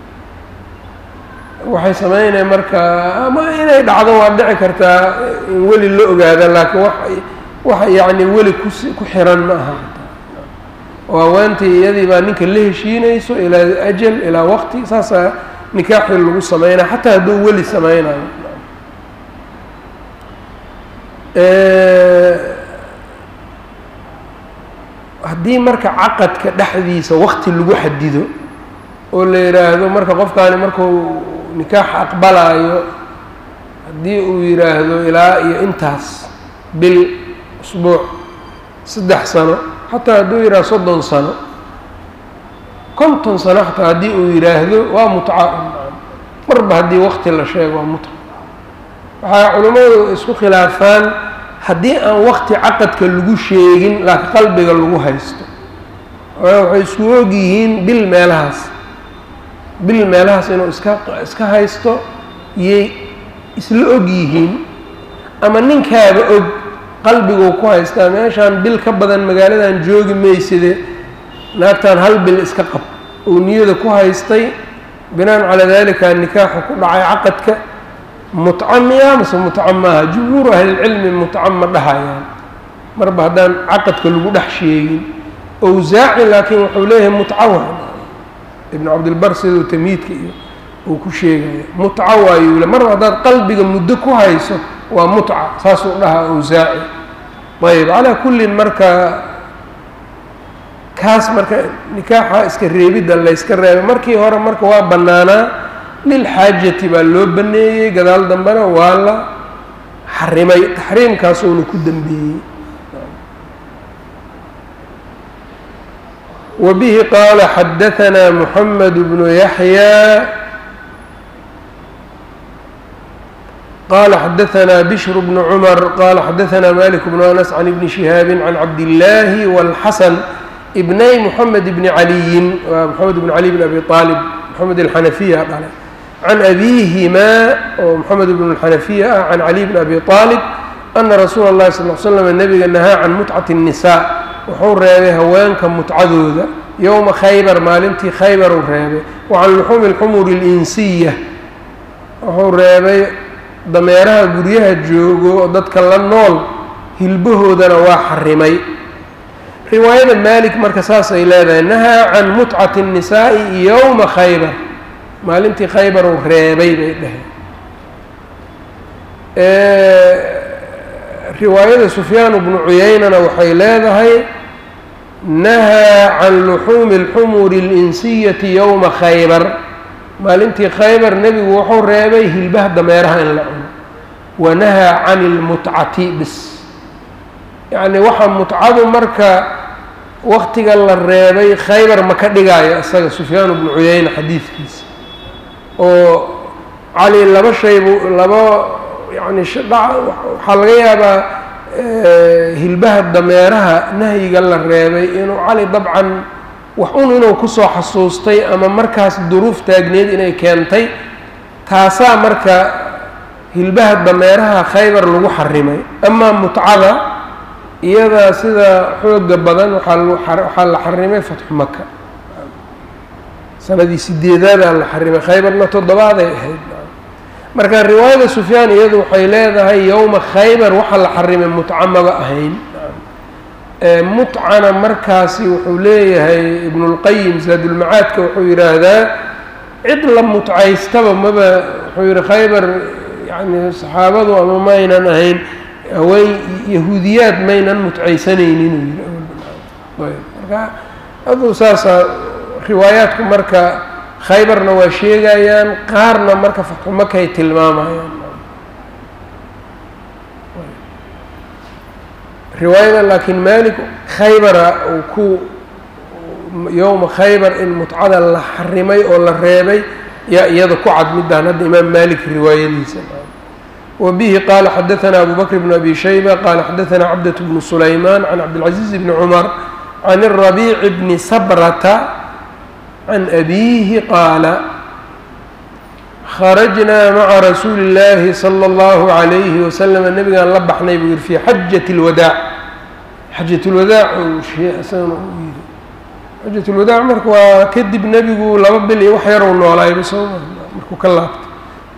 waxay sameynaya marka ama inay dhacdo waa dhici kartaa in weli la ogaada laakiin wa wax yacni weli kus ku xiran ma aha oo haweentii iyadii baa ninka la heshiinayso ilaa ajal ilaa waqti saasaa nikaaxii lagu sameynaya xataa hadduu weli sameynayo haddii marka caqadka dhexdiisa waqti lagu xadido oo la yidhaahdo marka qofkaani markuu nikaax aqbalaayo haddii uu yidhaahdo ilaa iyo intaas bil usbuuc saddex sano xataa hadduu yidhahdo soddon sano konton sano xataa haddii uu yidhaahdo waa mutca marba haddii waqti la sheego waa mutca waxaa culimmadu isku khilaafaan haddii aan waqti caqadka lagu sheegin laakiin qalbiga lagu haysto waxay isku og yihiin bil meelahaas bil meelahaas inuu iska iska haysto yay isla og yihiin ama ninkaaba og qalbiguu ku haystaa meeshaan bil ka badan magaaladan joogi mayside naagtan hal bil iska qab uu niyada ku haystay binaan calaa dalika nikaaxu ku dhacay caqadka mutca miya mase mutca maaha jumhuuru ahlilcilmi mutca ma dhahayaan marba haddaan caqadka lagu dhex sheegin owsaaci laakiin wuxuu leeyahay mutca waa ibnu cabdilbar siduu tamhiidka iyo uu ku sheegaya mutca waayuu le marba haddaad qalbiga muddo ku hayso waa mutca saasuu dhahaa owsaaci ayb calaa kullin marka kaas marka nikaaxa iska reebidda layska reebay markii hore marka waa bannaanaa lilxaajati baa loo baneeyey gadaal dambena waa la xarimay taxriimkaasuuna ku dembeeyey wa bihi qaala xadahanaa moxamed bnu yaxyaa qala xadahanaa bishr bnu cumar qala xadahanaa malik bnu anas can ibni shihaabi can cabdillaahi wاlxasan ibnay moxamed bni caliyin waa moxamed bn cali bn abi aalib moxamed alxanafiya dhalay can abiihimaa oo moxamed bn xanafiya ah can cali bn abi aalib ana rasuula اllahi sal l slam nabiga nahaa can mutcati الnisaa wuxuu reebay haweenka mutcadooda yowma khaybar maalintii khaybar uu reebay wa can luxuumi اlxumuri اlinsiya wuxuu reebay dameeraha guryaha joogo oo dadka la nool hilbahoodana waa xarimay riwaayada maalik marka saas ay leedahay nahaa can mutcati الnisaa'i yowma khaybar maalintii khaybar uu reebay bay dhaheen riwaayada sufyaan bnu cuyeynana waxay leedahay nahaa can luxuumi اlxumuri اlinsiyati yowma khaybar maalintii khaybar nebigu wuxuu reebay hilbaha dameeraha in la cuno wanahaa can ilmutcati bis yacni waxaa mutcadu marka waktiga la reebay khaybar ma ka dhigaayo isaga sufyaan bnu cuyeyne xadiidkiisa oo cali laba shaybu laba yani waxaa laga yaabaa hilbaha dameeraha nahyiga la reebay inuu cali dabcan wax un inuu kusoo xasuustay ama markaas duruuf taagneed inay keentay taasaa marka hilbaha dameeraha khaybar lagu xarimay amaa mutcada iyada sida xooga badan waxaa la xarimay fatxu maka sanadii sideedaadaa la xarimay khaybarna toddobaaday ahayd marka riwaayada sufyaan iyadu waxay leedahay yowma khaybar waxaa la xarimay mutca maba ahayn mutcana markaasi wuxuu leeyahay ibnulqayim zaadulmacaadka wuxuu yidhaahdaa cid la mutcaystaba maba wuxuu yihi khaybar yani saxaabadu ama maynan ahayn haween yahuudiyaad maynan mutcaysanaynin uu yidhi marka aduu saasaa riwaayaadku marka khaybarna waa sheegayaan qaarna marka fatxu makay tilmaamayaan riwaayada laakiin maalik khaybara uu ku yowma khaybar in mutcada la xarimay oo la reebay yaa iyada ku cad midaan hadda imaam maalik riwaayadiisa wa bihi qaala xadaثana abu bakr bn abi shayba qaala xadaثana cabdaة bnu sulayman can cabdilcaزiiz bni cumar can الrabiic bni sabrata can abiihi qaala kharajnaa maca rasuuli اllaahi salى اllahu عalayhi wasalam nebigaan la baxnay buu yihi fi xajat اlwadaac xajat اlwadaac isagana uu yidhi xajat اlwadaac marka waa kadib nebigu laba bil iyo wax yarow noolaayba soo markuu ka laabtay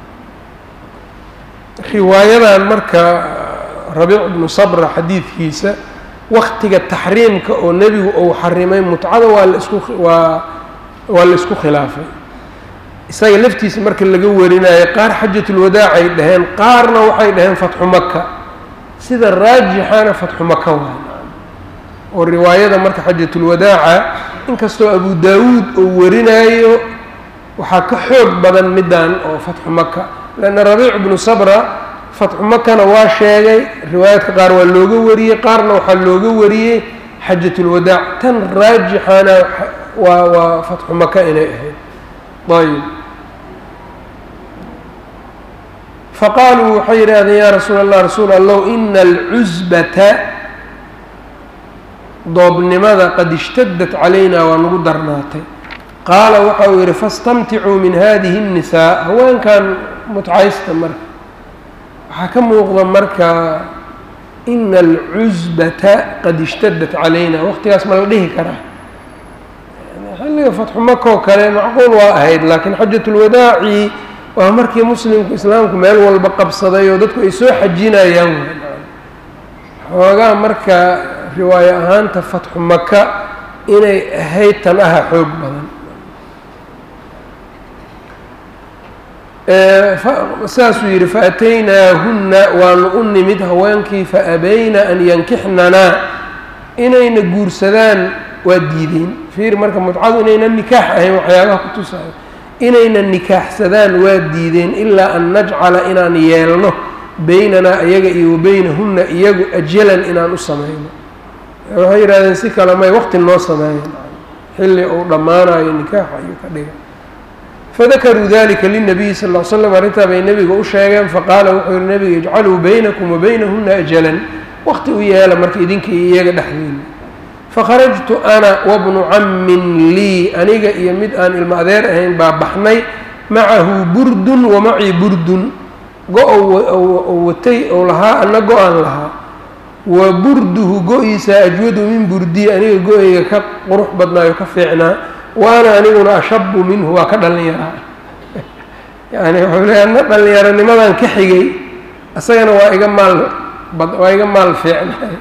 riwaayadan marka rabiic bnu sabra xadiidkiisa waktiga taxriimka oo nebigu uu xarimay mutcada waa laisku waa waa la isku khilaafay isaga laftiisa marka laga warinayo qaar xajatulwadaac ay dhaheen qaarna waxay dhaheen fatxu maka sida raajixana fatxu maka waay oo riwaayada marka xajatulwadaaca inkastoo abu daawuud uu warinayo waxaa ka xoog badan middan oo fatxu maka leanna rabiic bnu sabra fatxu makana waa sheegay riwaayaadka qaar waa looga wariyey qaarna waxaa looga wariyey xajatulwadaac tan raajixana waa waa fatxu maka inay ahayd ayb faqaaluu waxay yidhaahdeen yaa rasuula allah rasuul allow ina alcusbata doobnimada qad ishtadat calayna waa nagu darnaatay qaala waxa uu yidhi fastamticuu min hadihi الnisaa haweenkan mutcaysta marka waxaa ka muuqda marka ina alcusbata qad ishtadat calayna waqtigaas ma la dhihi karaa xilliga fatxu maka oo kale macquul waa ahayd laakiin xajatulwadaaci waa markii muslimku islaamku meel walba qabsaday oo dadku ay soo xajinayaan xoogaa marka riwaayo ahaanta fatxu maka inay ahayd tan aha xoog badan saasuu yidhi faataynaahunna waanu u nimid haweenkii faabayna an yankixnanaa inayna guursadaan waa diideen fiir marka mutcadu inaynan nikaax ahayn waxyaabaha ku tusayo inayna nikaaxsadaan waa diideen ilaa an najcala inaan yeelno beynanaa iyaga iyo wabeynahunna iyagu ajalan inaan u samayno waxay yidhahdeen si kale may waqti noo sameeyan xilli uu dhammaanayo nikaaxa iyo ka dhiga fadakaruu dalika linabiyi sal ll l slam arrintaa bay nebiga u sheegeen faqaala wuxuu yihi nebiga ijcaluu baynakum wabeynahunna ajalan waqti u yeela marka idinka iyo iyaga dhexdiina fakharajtu ana wabnu cammin lii aniga iyo mid aan ilmo adeer ahayn baa baxnay macahu burdun wa macii burdun go-ou watay ou lahaa anna go-aan lahaa wa burduhu go-iisa ajwadu min burdii aniga go-eyga ka qurux badnaayo ka fiicnaa waana aniguna ashabu minhu waa ka dhallinyaraa yani wuxuu leey anna dhallinyaronimadan ka xigay isagana waa iga maal waa iga maal fiicnay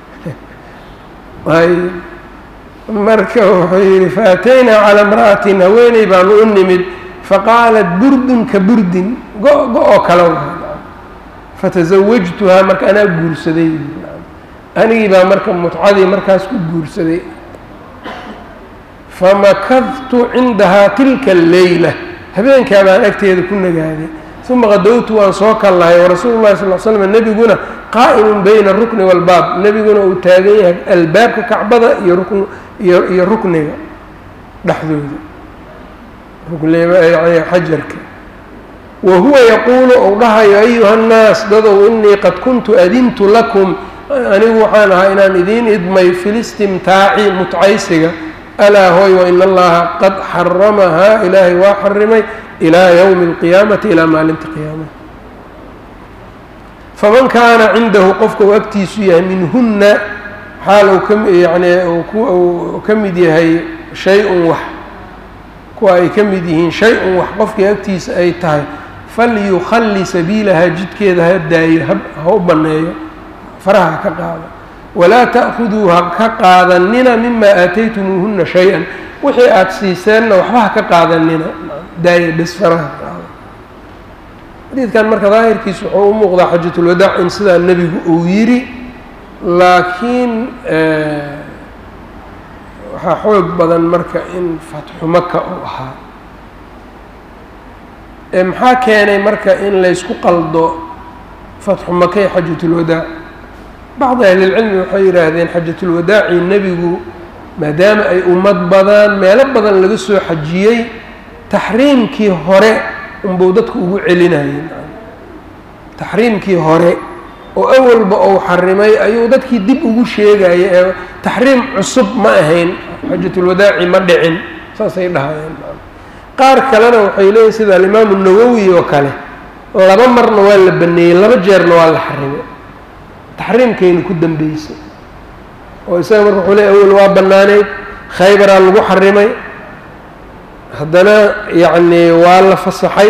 ay marka wuxuu yihi faataynaa calaa imra'atin haweeney baanu u nimid faqaalat burdun ka burdin go- go-oo kale fatasawajtuhaa marka anaa guursaday anigii baa marka mutcadii markaas ku guursaday famakadtu cindahaa tilka alleyla habeenkaa baan agteeda ku nagaaday uma qadowtu waan soo kallahay warasuulu llahi sal l slam nebiguna qaa'imun bayna rukni walbaab nebiguna uu taagan yahay albaabka kacbada iyo rukn iyo iyo rukniga dhexdooda rukn xajarka wa huwa yaquulu ou dhahayo ayuha nnaas dadow inii qad kuntu adintu lakum anigu waxaan ahaa inaan idiin idmay filistimtaaci mutcaysiga alaa hooy wain allaha qad xaramahaa ilaahay waa xarimay ilaa yowmi alqiyaamati ilaa maalinta qiyaamaha faman kaana cindahu qofka uu agtiisu yahay minhunna xaal uu ka yani uu ka mid yahay shay-un wax kuwa ay ka mid yihiin shay-un wax qofkii agtiisa ay tahay falyukhalli sabiilahaa jidkeeda ha daayo ha u banneeyo faraha ha ka qaado walaa ta'khuduu ha ka qaadanina mimaa aataytumuuhunna shay-an wixii aada siiseenna waxba ha ka qaadanina daaya bes faraha ka qaado xadiidkan marka daahirkiisu wuxuu u muuqdaa xajatulwadaac in sidaa nebigu uu yidhi laakiin waxaa xoog badan marka in fatxu maka uu ahaa maxaa keenay marka in laysku qaldo fatxu maka iyo xajatulwadaac bacdi ahlilcilmi waxay yidhaahdeen xajatulwadaaci nebigu maadaama ay ummad badan meelo badan laga soo xajiyey taxriimkii hore unbuu dadku ugu celinayay taxriimkii hore oo awalba uu xarimay ayuu dadkii dib ugu sheegaya ee taxriim cusub ma ahayn xajatulwadaaci ma dhicin saasay dhahayeen qaar kalena waxay leeyihin sida alimaamu nawowi oo kale laba marna waa la baneeyey laba jeerna waa la xarimay taxriimkayna ku dambeysay oo isaga marka wuxuu leey awel waa bannaaneyd khaybaraa lagu xarimay haddana yacni waa la fasaxay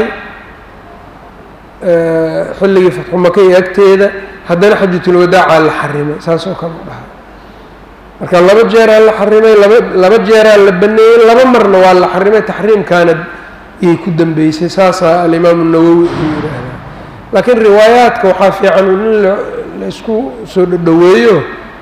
xilligii fatxu maka iyo agteeda haddana xajatulwadaacaa la xarimay saas oo kale u dhahay marka laba jeeraa la xarimay laba laba jeeraa la baneeyey laba marna waa la xarimay taxriimkaana iyay ku dambeysay saasaa alimaamu nawowi uu yidhaahdaa laakiin riwaayaadka waxaa fiican in la isku soo dhadhoweeyo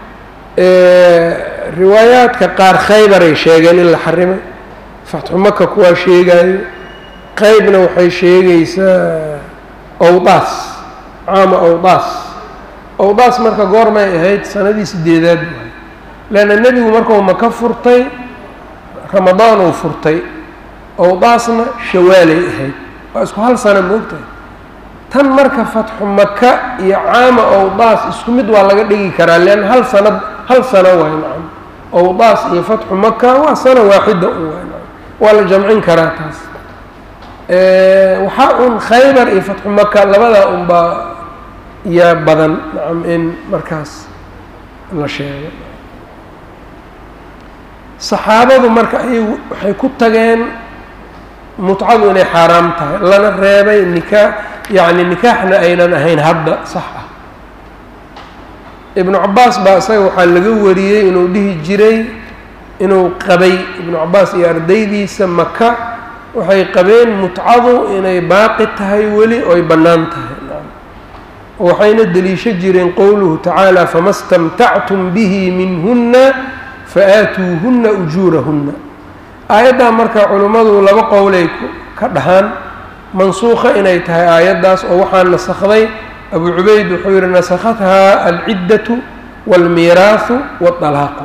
riwaayaadka qaar khaybaray sheegeen in la xarimay fatxu maka kuwaa sheegaayo qeybna waxay sheegaysaa owdaas caama owdaas owdaas marka goormay ahayd sanadii sideedaad waay leanna nebigu markuu maka furtay ramadaan uu furtay owdaasna shawaalay ahayd waa isku hal sana moogtahay tan marka fatxu maka iyo caama owdaas isku mid waa laga dhigi karaa leanna hal sanad hal sano waay nacam owdaas iyo fatxu maka waa sana waaxida un waay nacam waa la jamcin karaa taas waxaa un khaybar iyo fatxu maka labadaa unbaa yaa badan nacam in markaas la sheego saxaabadu marka ayagu waxay ku tageen mutcadu inay xaaraam tahay lana reebay nikaa yacni nikaaxna aynan ahayn hadda sax ah ibnu cabaas baa isaga waxaa laga wariyey inuu dhihi jiray inuu qabay ibnu cabaas iyo ardaydiisa maka waxay qabeen mutcadu inay baaqi tahay weli oy bannaan tahay waxayna deliisho jireen qowluhu tacaala fama stamtactum bihi minhunna fa-aatuuhunna ujuurahunna aayaddaa marka culimmadu laba qowlay ka dhahaan mansuukha inay tahay aayaddaas oo waxaa nasakday abu cubayd wuxuu yihi nasakhathaa alciddatu waalmiiraahu waalaaqu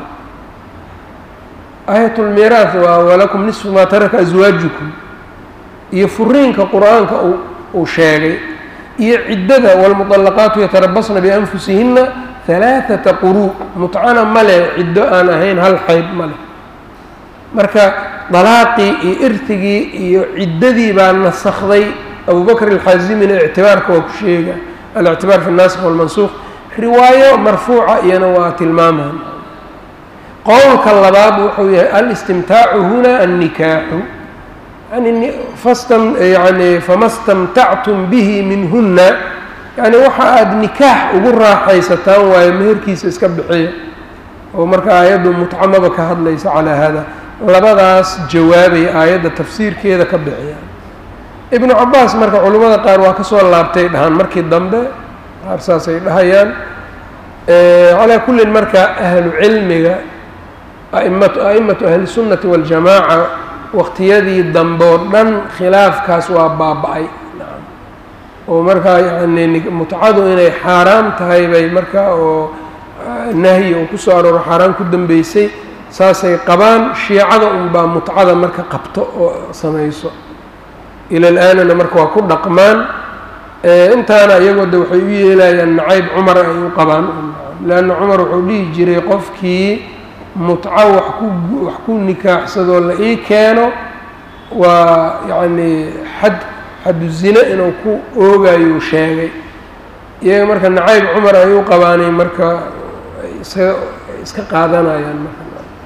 aayat lmiiraah waa walakum nisfu maa taraka aswaajukum iyo furiinka qur-aanka uu sheegay iyo ciddada waalmuطalaqaatu yatarabasna bianfusihinna halaaثata quruu mutcana ma leh ciddo aan ahayn hal xayd ma leh marka dalaaqii iyo irtigii iyo ciddadii baa nasakday abubakr alxaazimina ictibaarka waa ku sheega alictibaar fi الnaasik wاlmansuuq riwaayo marfuuca iyana waa tilmaamaan qowlka labaad wuxuu yahay alistimtaacu huna annikaaxu yani fastam yani fama stamtactum bihi minhunna yani waxa aada nikaax ugu raaxaysataan waayo meherkiisa iska bixiya oo marka aayaddu mutcamaba ka hadlaysa calaa hada labadaas jawaabay aayadda tafsiirkeeda ka bixiyaan ibnu cabaas marka culimmada qaar waa kasoo laabtay dhahaan markii dambe qaar saasay dhahayaan calaa kullin marka ahlu cilmiga aimatu a'imatu ahlisunnati waاljamaaca waqtiyadii dambe oo dhan khilaafkaas waa baaba-ay oo markaa yani mutcadu inay xaaraam tahay bay markaa oo nahyi uu kusoo arooro xaaraan ku dambeysay saasay qabaan shiicada unbaa mutcada marka qabto oo samayso ila l-aanana marka waa ku dhaqmaan intaana iyagoo de waxay u yeelayaan nacayb cumar ay u qabaan leanna cumar wuxuu dhihi jiray qofkii mutco wax ku wax ku nikaaxsadoo la ii keeno waa yacni xad xadu zine inuu ku oogayuu sheegay iyaga marka nacayb cumar ay u qabaanay marka iska iska qaadanayaan marka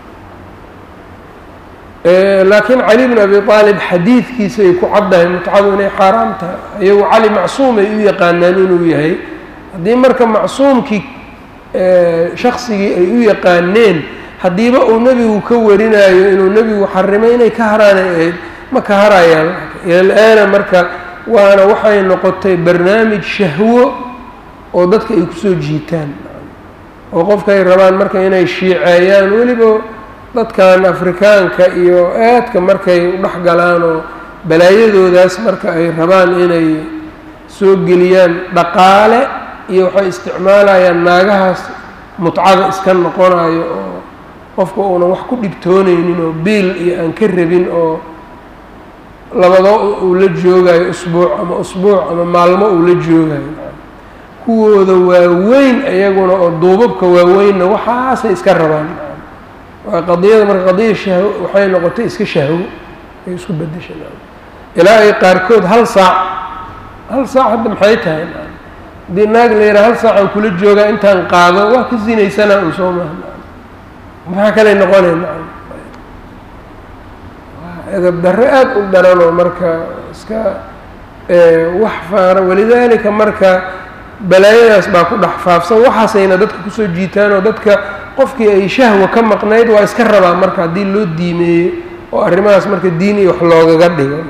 laakiin cali bn abi aalib xadiidkiisa ay ku caddahay mutcadu inay xaaraam tahay iyagu cali macsuum ay u yaqaanaan inuu yahay haddii marka macsuumkii shaksigii ay u yaqaaneen haddiiba uu nebigu ka warinayo inuu nebigu xarimay inay ka haraanay ahayd ma ka harayaan ilal-aana marka waana waxay noqotay barnaamij shahwo oo dadka ay kusoo jiitaan oo qofkaay rabaan marka inay shiiceeyaan weliba dadkan afrikaanka iyo aadka markay u dhex galaan oo balaayadoodaas marka ay rabaan inay soo geliyaan dhaqaale iyo waxay isticmaalayaan naagahaas mutcada iska noqonayo oo qofka uunan wax ku dhibtoonaynin oo biil iyo aan ka rabin oo labado uu la joogayo usbuuc ama usbuuc ama maalmo uu la joogayo kuwooda waaweyn iyaguna oo duubabka waaweynna waxaasay iska rabaan waa qadiyada marka qadiya shahwo waxay noqotay iska shahwo ay isku bedesha ilaa ay qaarkood hal saac hal saac hadda maxay tahay haddii naag la yidhaha hal saacaan kula joogaa intaan qaado waa ka sinaysanaa un soo maha maxaa kaley noqonayna edab darre aada u daranoo marka iska wax faara walidaalika marka balaayadaas baa ku dhex faafsan waxaasayna dadka kusoo jiitaan oo dadka qofkii ay shahwa ka maqnayd waa iska rabaa marka haddii loo diimeeyo oo arrimahaas marka diin iyo wax loogaga dhigo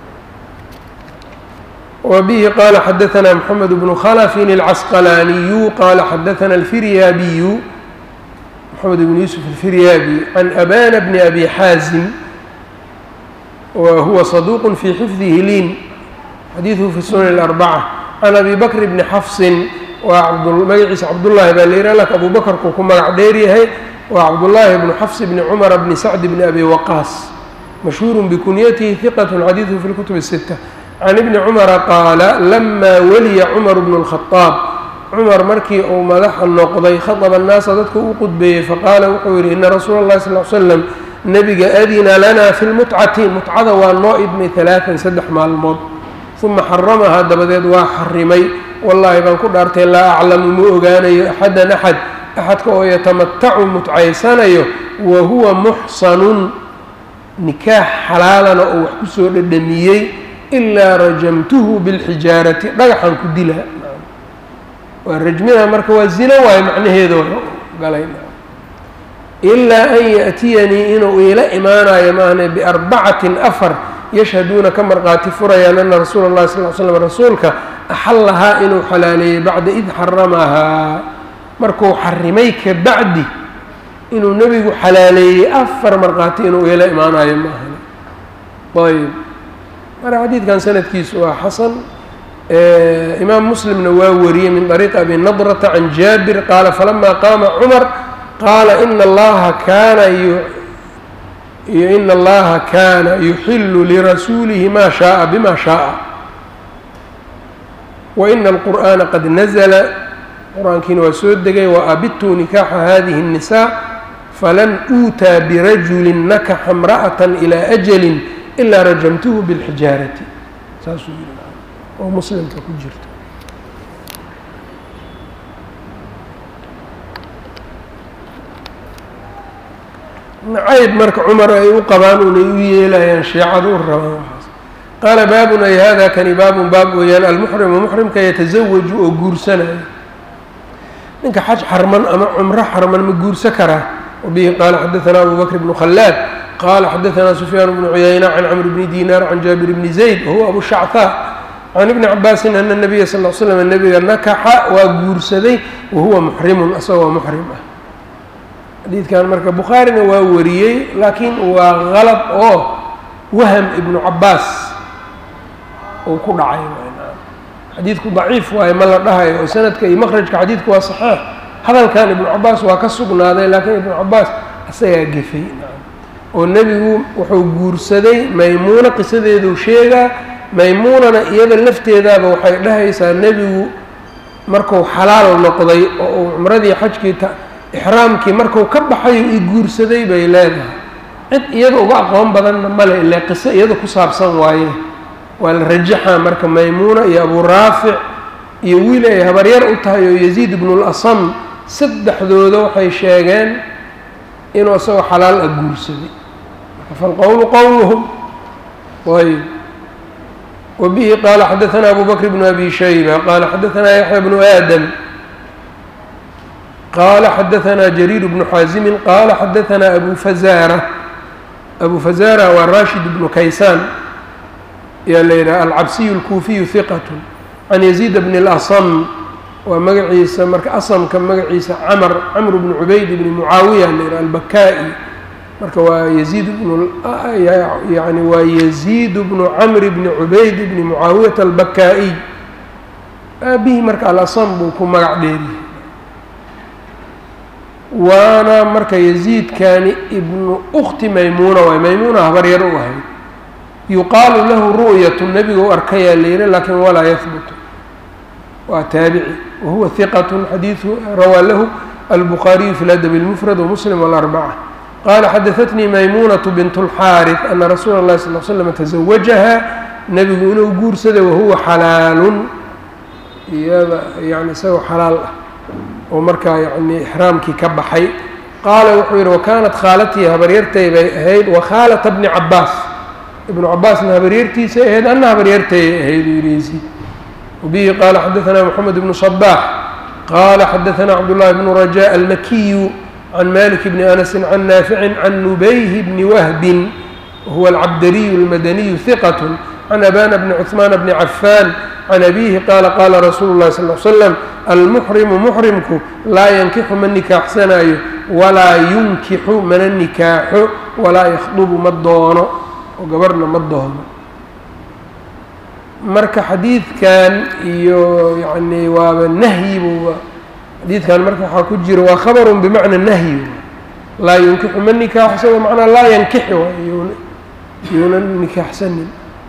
wa bihi qaala xadaثna mxamed bnu khlfin اlcasqalaaniyu qaala xadaثna alfiryaabiyu mxamed bn yuusuf alfiryaabi can abana bni abi xaazim wa huwa صaduq fi xifdihi liin xadiiثhu fi sunan اlarbacة can abi bakr bni xafsin waa magaciisa cabdullaahi baa la yidhah lak abu bakrkuu ku magac dheer yahay waa cabdullaahi bnu xafs bni cumara bni sacd bni abi waqaas mashhuur bikunyatihi hiqat xadiiثhu fi اlkutub الsita can ibni cumara qaala lamaa waliya cumar bnu اlkhadaab cumar markii uu madaxa noqday khadaba annaasa dadka u qudbeeyey faqaala wuxuu yidhi ina rasuula اllahi sal l slam nebiga adina lana fi lmutcati mutcada waa noo idmay alaaan saddex maalmood uma xaramahaa dabadeed waa xarimay wallaahi baan ku dhaartay laa aclamu ma ogaanayo axadan axad axadka oo yatamatacu mutcaysanayo wa huwa muxsanun nikaax xalaalana oo wax kusoo dhadhamiyey ilaa rajamtuhu bilxijaarati dhagaxan ku dila waa rajmida marka waa zino waayo macnaheedo galay ilaa an yaأtiyanii inuu iila imaanayo maahne biarbacatin afar yashhaduuna ka marqaati furayaan ana rasuula اllahi sal l slam rasuulka axallahaa inuu xalaaleeyey bacda id xaramahaa markuu xarimay ka bacdi inuu nebigu xalaaleeyey afar markhaati inuu iila imaanayo maahane ayb marka xadiidkan sanadkiisu waa xasan imaam muslimna waa wariyey min طariiqi abi nadrata can jaabir qaala falama qaama cumar qaala ina allaha kaana ina allaha kaana yuxilu lirasuulihi ma shaءa bima shaءa waina alqur'ana qad nazla qur-aankiina waa soo degay waabituu nikaaxa hadihi الnisaa falan uutaa birajuli nakaxa اmra'aة ilى ajali ilaa rajamtuhu biاlxijaarati saasuu yidhi oo muslimka ku jirto nacayb marka cumar ay u qabaan unay u yeelayaan shiicada u rabaan waxaas qaala baabun ay hada kani baabun baab weeyaan almuxrimu muxrimka yatasawaju oo guursanayo ninka xaj xarman ama cumro xarman ma guursa karaa wabihi qaala xadaثana abu bakr bnu khalaad qala xadaثna sufyaan bnu cuyayna can cmr bni dinar can jaabir bni zayd wahuwa abu shachaa can ibni cabaasin ana nabiya sal l slam nabiga nakaxa waa guursaday wahuwa muxrimun asagoo muxrim ah xadiidkan marka bukhaarina waa wariyey laakiin waa qalad oo waham ibnu cabaas uu ku dhacay xadiidku daciif waaye ma la dhahayo oo sanadka iyo maqrajka xadiidku waa saxaax hadalkan ibnu cabaas waa ka sugnaaday laakiin ibnu cabaas isagaa gefay oo nebigu wuxuu guursaday maymuuna qisadeeduu sheegaa maymuunana iyada lafteedaaba waxay dhahaysaa nebigu marku xalaal noqday oo uu cumradii xajkii ixraamkii marku ka baxayo i guursaday bay leedahay cid iyada uga aqoon badanna male ile qiso iyada ku saabsan waaye waa la rajaxaa marka maymuuna iyo abuu raafic iyo wiil ay habaryar u tahay oo yaziid ibnulasam saddexdooda waxay sheegeen inuu isagoo xalaal ah guursaday marka falqowlu qowluhum ayb wbihi qaala xadaثna abu bakr bn abi shayba qaala xadaثna yaxya bnu aadam qaala xadaثna jariir bnu xaazimi qaala xadaثna abu fazara abu fazara waa rashid bnu kaysaan yaa la yidhaha alcabsiy اlkuufiyu hiqat can yaziid bn اlasm waa magaciisa marka asamka magaciisa camr camr bn cubayd bni mucaawiya la yidhaha albakaa'i marka waa yaziid bnu yani waa yaziid bnu camr bni cubayd bni mucaawiyata albakaa'iy aabihii marka alasam buu ku magac dheeriye waana marka yaziidkani ibnu ukti maymuuna waay maymuuna habaryar u ahayd yuqaalu lahu ru'yatu nebiga u arkayaa la yihi lakin walaa yahbutu waa taabici wahuwa hiqat xadiiu rawaa lahu albukhaariyu fi ladab اlmufrad wmuslim wاlarbaca qala xadaثatnii maymunaة bint اlxaariث ana rasuula اlahi sal l slm taزawajaha nebigu inuu guursaday wahuwa xalaalun iyada yani isagoo xalaal ah oo markaa yani ixraamkii ka baxay qaala wuxuu yihi wakanat khaalatii habaryartay bay ahayd wakhaalata bni cabaas ibnu cabaasna habaryartiisay ahayd ana habaryartayay ahayd uu yihi yziid wabihi qaala xadaثna mxamed bnu صbax qala xadaثna cabdالlahi bnu raja almakiyu can malik bni anasi can naafici can nubayhi bni wahbin wahuwa alcabdariyu اlmadaniyu hiqat can abana bni cuثmaan bni cafaan can abihi qaala qaala rasuulu اlahi sal l slam almuxrimu muxrimku laa yankixu ma nikaaxsanaayo walaa yunkixu mana nikaaxo walaa yakhdubu ma doono oo gabarhna ma doono marka xadiidkan iyo yani waaba nahyi buuba xadiidkan marka waxaa ku jira waa khabarun bimacna nahyi laa yunkixu ma nikaaxo isagoo macnaa laa yankixi yuuna nikaaxsanin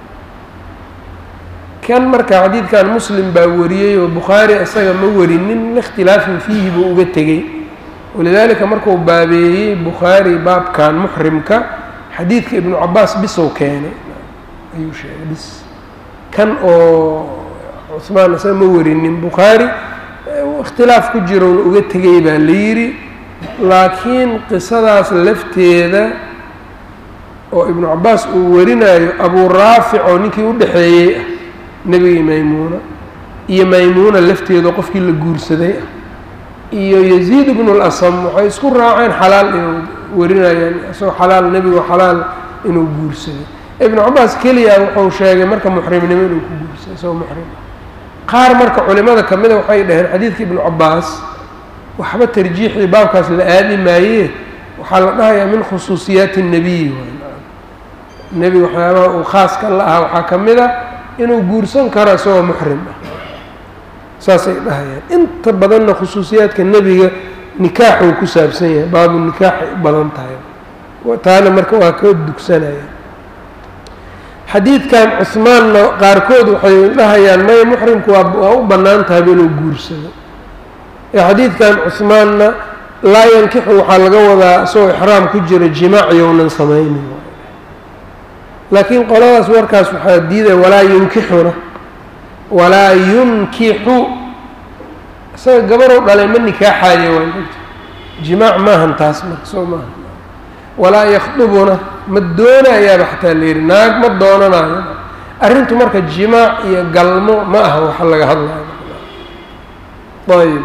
kan marka xadiidkan muslim baa wariyey oo bukhaari isaga ma warinin likhtilaafin fiihi buu uga tegey walidaalika markuu baabeeyey bukhaari baabkan muxrimka xadiidka ibnu cabaas bisow keenay ayuu sheegay bis kan oo cuhmaan isaga ma warinin bukhaari ikhtilaaf ku jirouna uga tegay baa la yidhi laakiin qisadaas lafteeda oo ibnu cabaas uu warinayo abuu raafic oo ninkii u dhexeeyey ah nebigii maymuuna iyo maymuuna lafteeda qofkii la guursaday ah iyo yaziid ibnu lasam waxay isku raaceen xalaal inuu warinayaan isagoo xalaal nebigu xalaal inuu guursaday ibnu cabaas keliya wuxuu sheegay marka muxrimnimo inuu ku guursaday isagoo muxrim qaar marka culimada ka mida waxay dhaheen xadiidka ibnu cabaas waxba tarjiixii baabkaas la aadi maayee waxaa la dhahayaa min khusuusiyaati الnebiyi nebiga waxyaabaha uu khaaska la ahaa waxaa ka mid a inuu guursan karo isagoo muxrim ah saasay dhahayaan inta badanna khusuusiyaadka nebiga nikaaxuu ku saabsan yahay baabu nikaaxay u badan tahay taana marka waa ka dugsanaya xadiidkan cuhmaanna qaarkood waxay dhahayaan may muxrimku waa waa u bannaan tahayba inuu guursado ee xadiidkan cuhmaanna laa yankixu waxaa laga wadaa isagoo ixraam ku jira jimaac younan samaynin laakiin qoladaas warkaas waxaa diidaya walaa yunkixuna walaa yunkixu isaga gabarow dhalay ma nikaaxaayo waa jimaac maahan taas marka soo maaha walaa yakhdubuna ma doonayaaba xataa la yidhi naag ma doonanayo arrintu marka jimaac iyo galmo ma aha waxa laga hadlayo ayb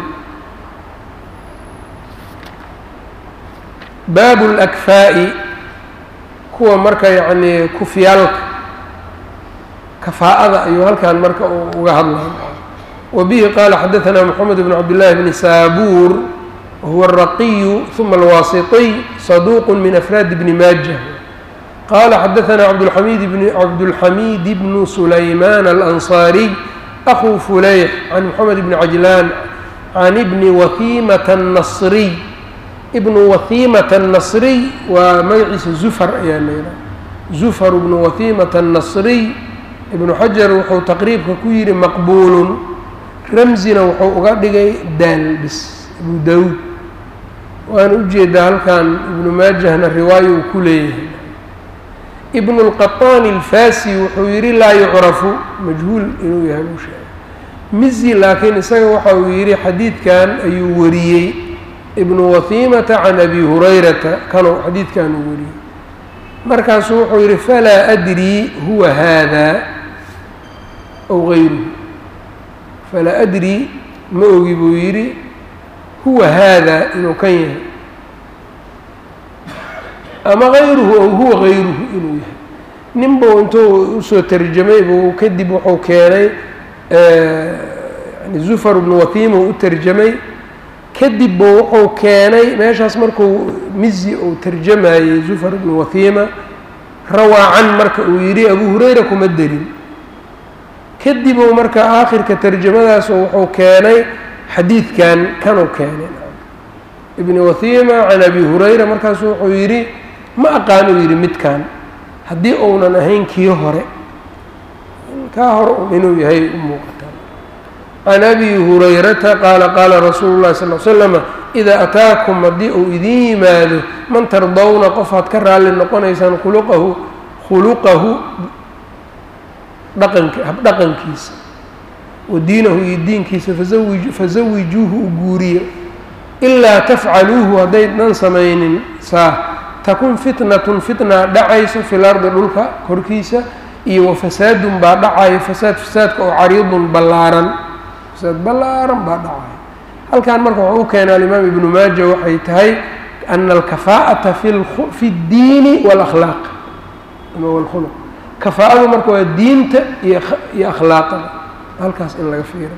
baabu lakfaa'i kuwa marka yacnii kufyaalka kafaa'ada ayuu halkan marka uga hadlaya wa bihi qaala xadaثana moxamed bn cabdillahi bni saabuur wahuwa الraqiyu ثuma alwaasiطiy saduuq min afraadi bni maaja qala xadaثna cabdاlxamid bn cabdاlxamid bnu sulayman alanصariy أخو فليح عن محمد بن عجلان عن ابن وثيمة النصري ابن وثيمة النصري ومجعس زفر ayaa l زفر بن وثيمة النصري ابن xجر wuxuu تqريibka ku yihi مqبول رمزina wuxuu uga dhigay daal bis أبو dاود waan ujeedaa halkan iبن maajهna riwaayo uu ku leeyahay ibn اlqaطaan اlfasi wuxuu yihi laa yucrafu majhuul inuu yahay uu sheegay mizi laakiin isaga waxa uu yihi xadiidkan ayuu wariyey ibnu wahiimata can abi hurayrata kanuu xadiidkan uu wariyey markaasuu wuxuu yihi falaa adrii huwa haada aw gayruhu falaa adrii ma ogi buu yidhi huwa haada inuu kan yahay ama gayruhu ow huwa gayruhu inuu yahay nin buu intuu usoo tarjamay buu kadib wuxuu keenay yani zufar bnu wahiima u tarjamay kadib buu wuxuu keenay meeshaas markuu mizi uu tarjamayey zufar bnu wahiima rawaacan marka uu yidhi abu hurayra kuma derin kadib uu marka aakhirka tarjamadaas wuxuu keenay xadiidkan kanuu keenay ibni wahiima can abi hurayra markaasu wuxuu yidhi ma aqaanuu yidhi midkan haddii uunan ahayn kii hore kaa hore un inuu yahay u muuqataa can abi hurayrata qaala qaala rasuulu llahi sal l slama idaa ataakum haddii uu idiin yimaado man tardawna qof aad ka raalli noqonaysaan khuluqahu khuluqahu dhaqank habdhaqankiisa wa diinahu iyo diinkiisa fazawi fazawijuuhu u guuriya ilaa tafcaluuhu haddaydan samaynin saa takun fitnatun fitna dhacayso fi lardi dhulka korkiisa iyo wa fasaadun baa dhacayo fasaad fasaadka oo cariidun ballaaran fasaad ballaaran baa dhacayo halkan marka wuxuu u keenay alimaam ibnu maaja waxay tahay ana alkafaa'ata fi اddiini wاlakhlaaq ama wاlkhuluq kafaa'adu marka waa diinta iyo iyo akhlaaqada halkaas in laga fiira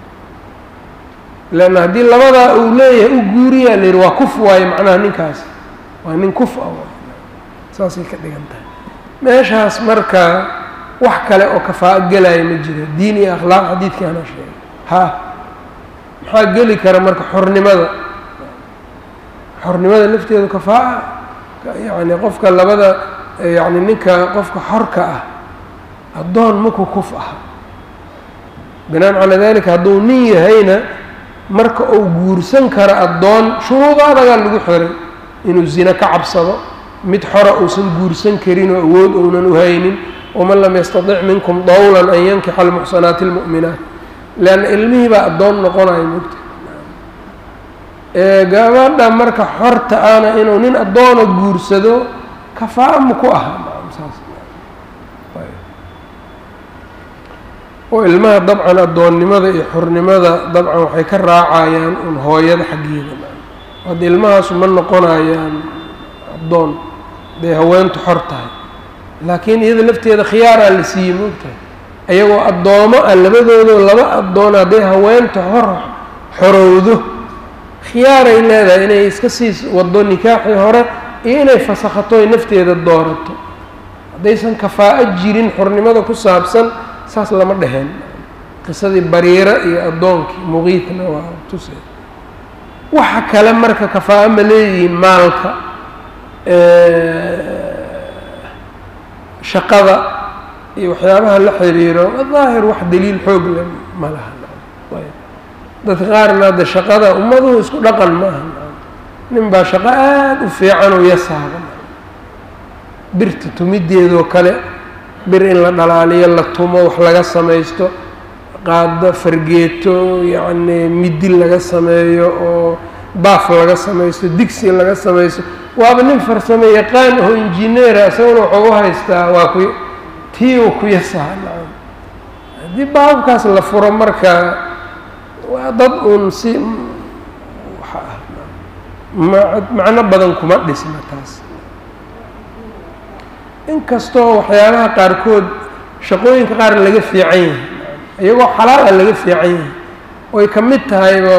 leanna haddii labadaa uu leeyahay u guuriyaa la yidhi waa kuf waayo macnaha ninkaas waa nin kuf a saasay ka dhigan tahay meeshaas marka wax kale oo kafaa'o gelaya ma jiro diin iyo akhlaaq xadiidkii anaa sheegay ha maxaa geli kara marka xornimada xornimada lafteedu kafaa'a yacni qofka labada yacni ninka qofka xorka ah addoon maku kuf aha binaan calaa dalika hadduu nin yahayna marka uu guursan karo addoon shuruudo adagaa lagu xiray inuu zina ka cabsado mid xora uusan guursan karin oo awood uunan u haynin waman lam yastatic minkum dawlan an yankixa almuxsanaati almu'minaat leanna ilmihii baa addoon noqonayo mogta gabadha marka xorta ana inuu nin addoona guursado kafaa ma ku aha saas oo ilmaha dabcan addoonnimada iyo xornimada dabcan waxay ka raacayaan un hooyada xaggeeda hadda ilmahaasu ma noqonayaan addoon haday haweentu xor tahay laakiin iyada lafteeda khiyaaraa la siiyey moogtahay ayagoo addoomo ah labadoodo laba addoon hadday haweenta hor xorowdo khiyaaray leedahay inay iska sii waddo nikaaxii hore iyo inay fasakhato ay nafteeda doorato haddaysan kafaa'o jirin xornimada ku saabsan saas lama dheheen qisadii bariira iyo addoonkii muqiitna waa tusay waxa kale marka kafaa'o ma leeyihiin maalka shaqada iyo waxyaabaha la xiriiro daahir wax daliil xoog le ma laha dadka qaarna hadda shaqada ummaduhu isku dhaqan ma aha nin baa shaqo aada u fiican oo yasaaba birta tumideedoo kale bir in la dhalaaliyo la tumo wax laga samaysto qaado fargeeto yacni midi laga sameeyo oo baaf laga samaysto digsi laga samaysto waaba nin farsamo yaqaan aho injineera isaguna wuxuu u haystaa waa ku tii uu ku yasaha nacam haddii baabkaas la furo marka waa dad uun si waxa ah ma macno badan kuma dhisna taas inkastoo waxyaabaha qaarkood shaqooyinka qaar laga fiican yahay iyagoo xalaal ah laga fiican yahay oy ka mid tahayba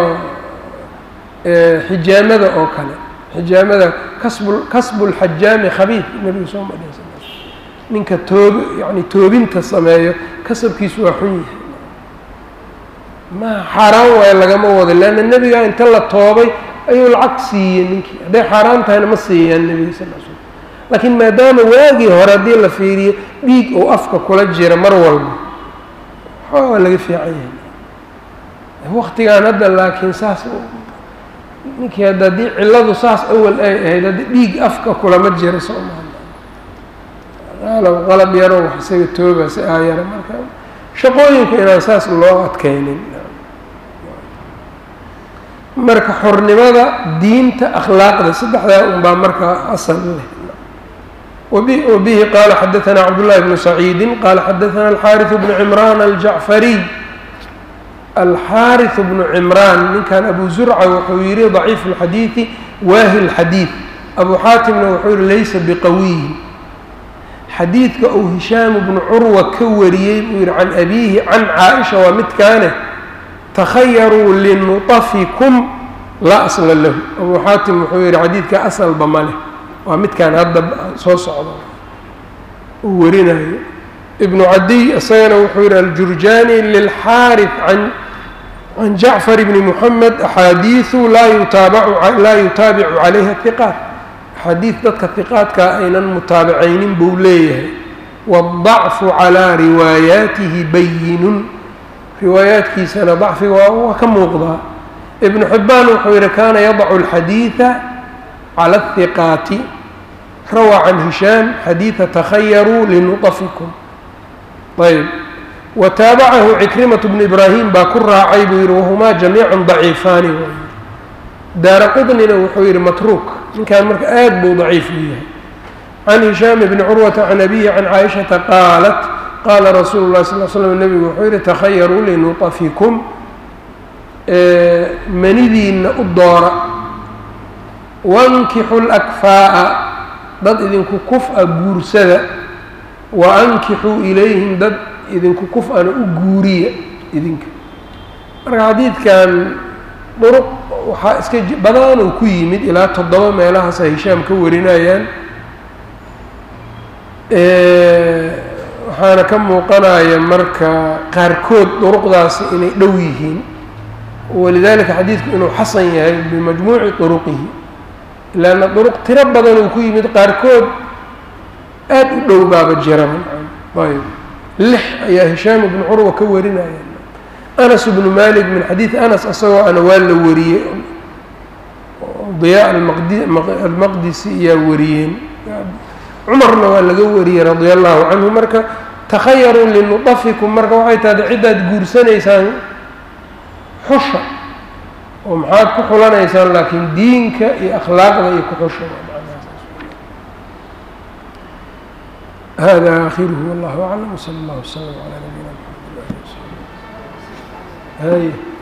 xijaamada oo kale xijaamada kasbu kasbulxajaami khabiid nebigu soo madhiy sal ninka toob yani toobinta sameeyo kasabkiisu waa xun yahay ma xaaraan waayo lagama wado leanna nebigaa inta la toobay ayuu lacag siiyey ninkii hadday xaaraan tahayna ma siiyaan nebiga sal l slam laakiin maadaama waagii hore haddii la fiiriyo dhiig uu afka kula jira mar walba waxaa waa laga fiican yahay waktigan hadda laakiin saas ninkii hadda haddii cilladu saas awal ay ahayd haddii dhiig afka kulama jira soomaali qalab qalab yaro wax isaga tooba si aayara marka shaqooyinka inaan saas loo adkaynin marka xornimada diinta akhlaaqda saddexdaa unbaa markaa asal leh wabihi qaala xadaثna cabdالlahi bnu saciidi qaala xadaثna alxaariث bnu cimraan aljacfariy alxaariث bnu cimraan ninkan abu zurca wuxuu yihi ضaciif اlxadiiثi waahi اlxadiiث abu xaatimna wuxuu yihi laysa biqawiy xadiidka uu hishaamu bnu curwa ka wariyey buu yihi can abiihi can caaisha waa midkaane takhayaruu linuطafikum laa asla lahu abuu xaatim wuxuu yihi xadiidka asalba ma leh waa midkaan hadda soo socda uu warinayo ibnu cadiy isagana wuxuu yihi aljurjaani lilxaarif an can jacfar bni muxamed axaadiiثu laa yutaabacu laa yutaabicu calayha hiqaat xadiid dadka hiqaadkaa aynan mutaabacaynin buu leeyahay waاdacfu calaa riwaayaatihi bayinun riwaayaadkiisana dacfiga waa waa ka muuqdaa ibnu xibbaan wuxuu yihi kaana yadacu alxadiida cala ahiqaati rawaa can hishaam xadiida takhayaruu linuطafikum ayb wa taabacahu cikrimatu bnu ibraahim baa ku raacay buu yihi wahumaa jamiica daciifaani daara qudnina wuxuu yihi matruuk ninkan marka aad buu daciif u yahay can hishaam bni curwata can abihi can caaishata qaalat qaala rasuulu lahi sal l slam nebigu wuxuu yihi takhayaruu linuطafikum manidiinna u doora wankixu lakfaa'a dad idinku kuf-a guursada wa ankixuu ilayhim dad idinku kuf-ana u guuriya idinka marka xadiidkan duruq waxaa iska badanuu ku yimid ilaa toddoba meelahaasa hishaam ka warinayaan waxaana ka muuqanaya marka qaarkood duruqdaasi inay dhow yihiin walidalika xadiidku inuu xasan yahay bimajmuuci duruqihi ilaana duruq tiro badan uu ku yimid qaarkood aada u dhow baaba jiraba ayb lix ayaa hishaam ibnu curwa ka warinaya anas bnu malik min xadiidi anas isagoo ana waa la wariyey diyaa almaqdisi ayaa wariyeen cumarna waa laga wariyey radia allahu canhu marka takhayaruu linudafikum marka waxay tahda ciddaad guursanaysaan xusha oo maxaad ku xulanaysaan laakiin diinka iyo akhlaaqda iyo ku xusha hada akhiruhu wallahu aclam wsala allah wslam calaa nabiyina mxamed hay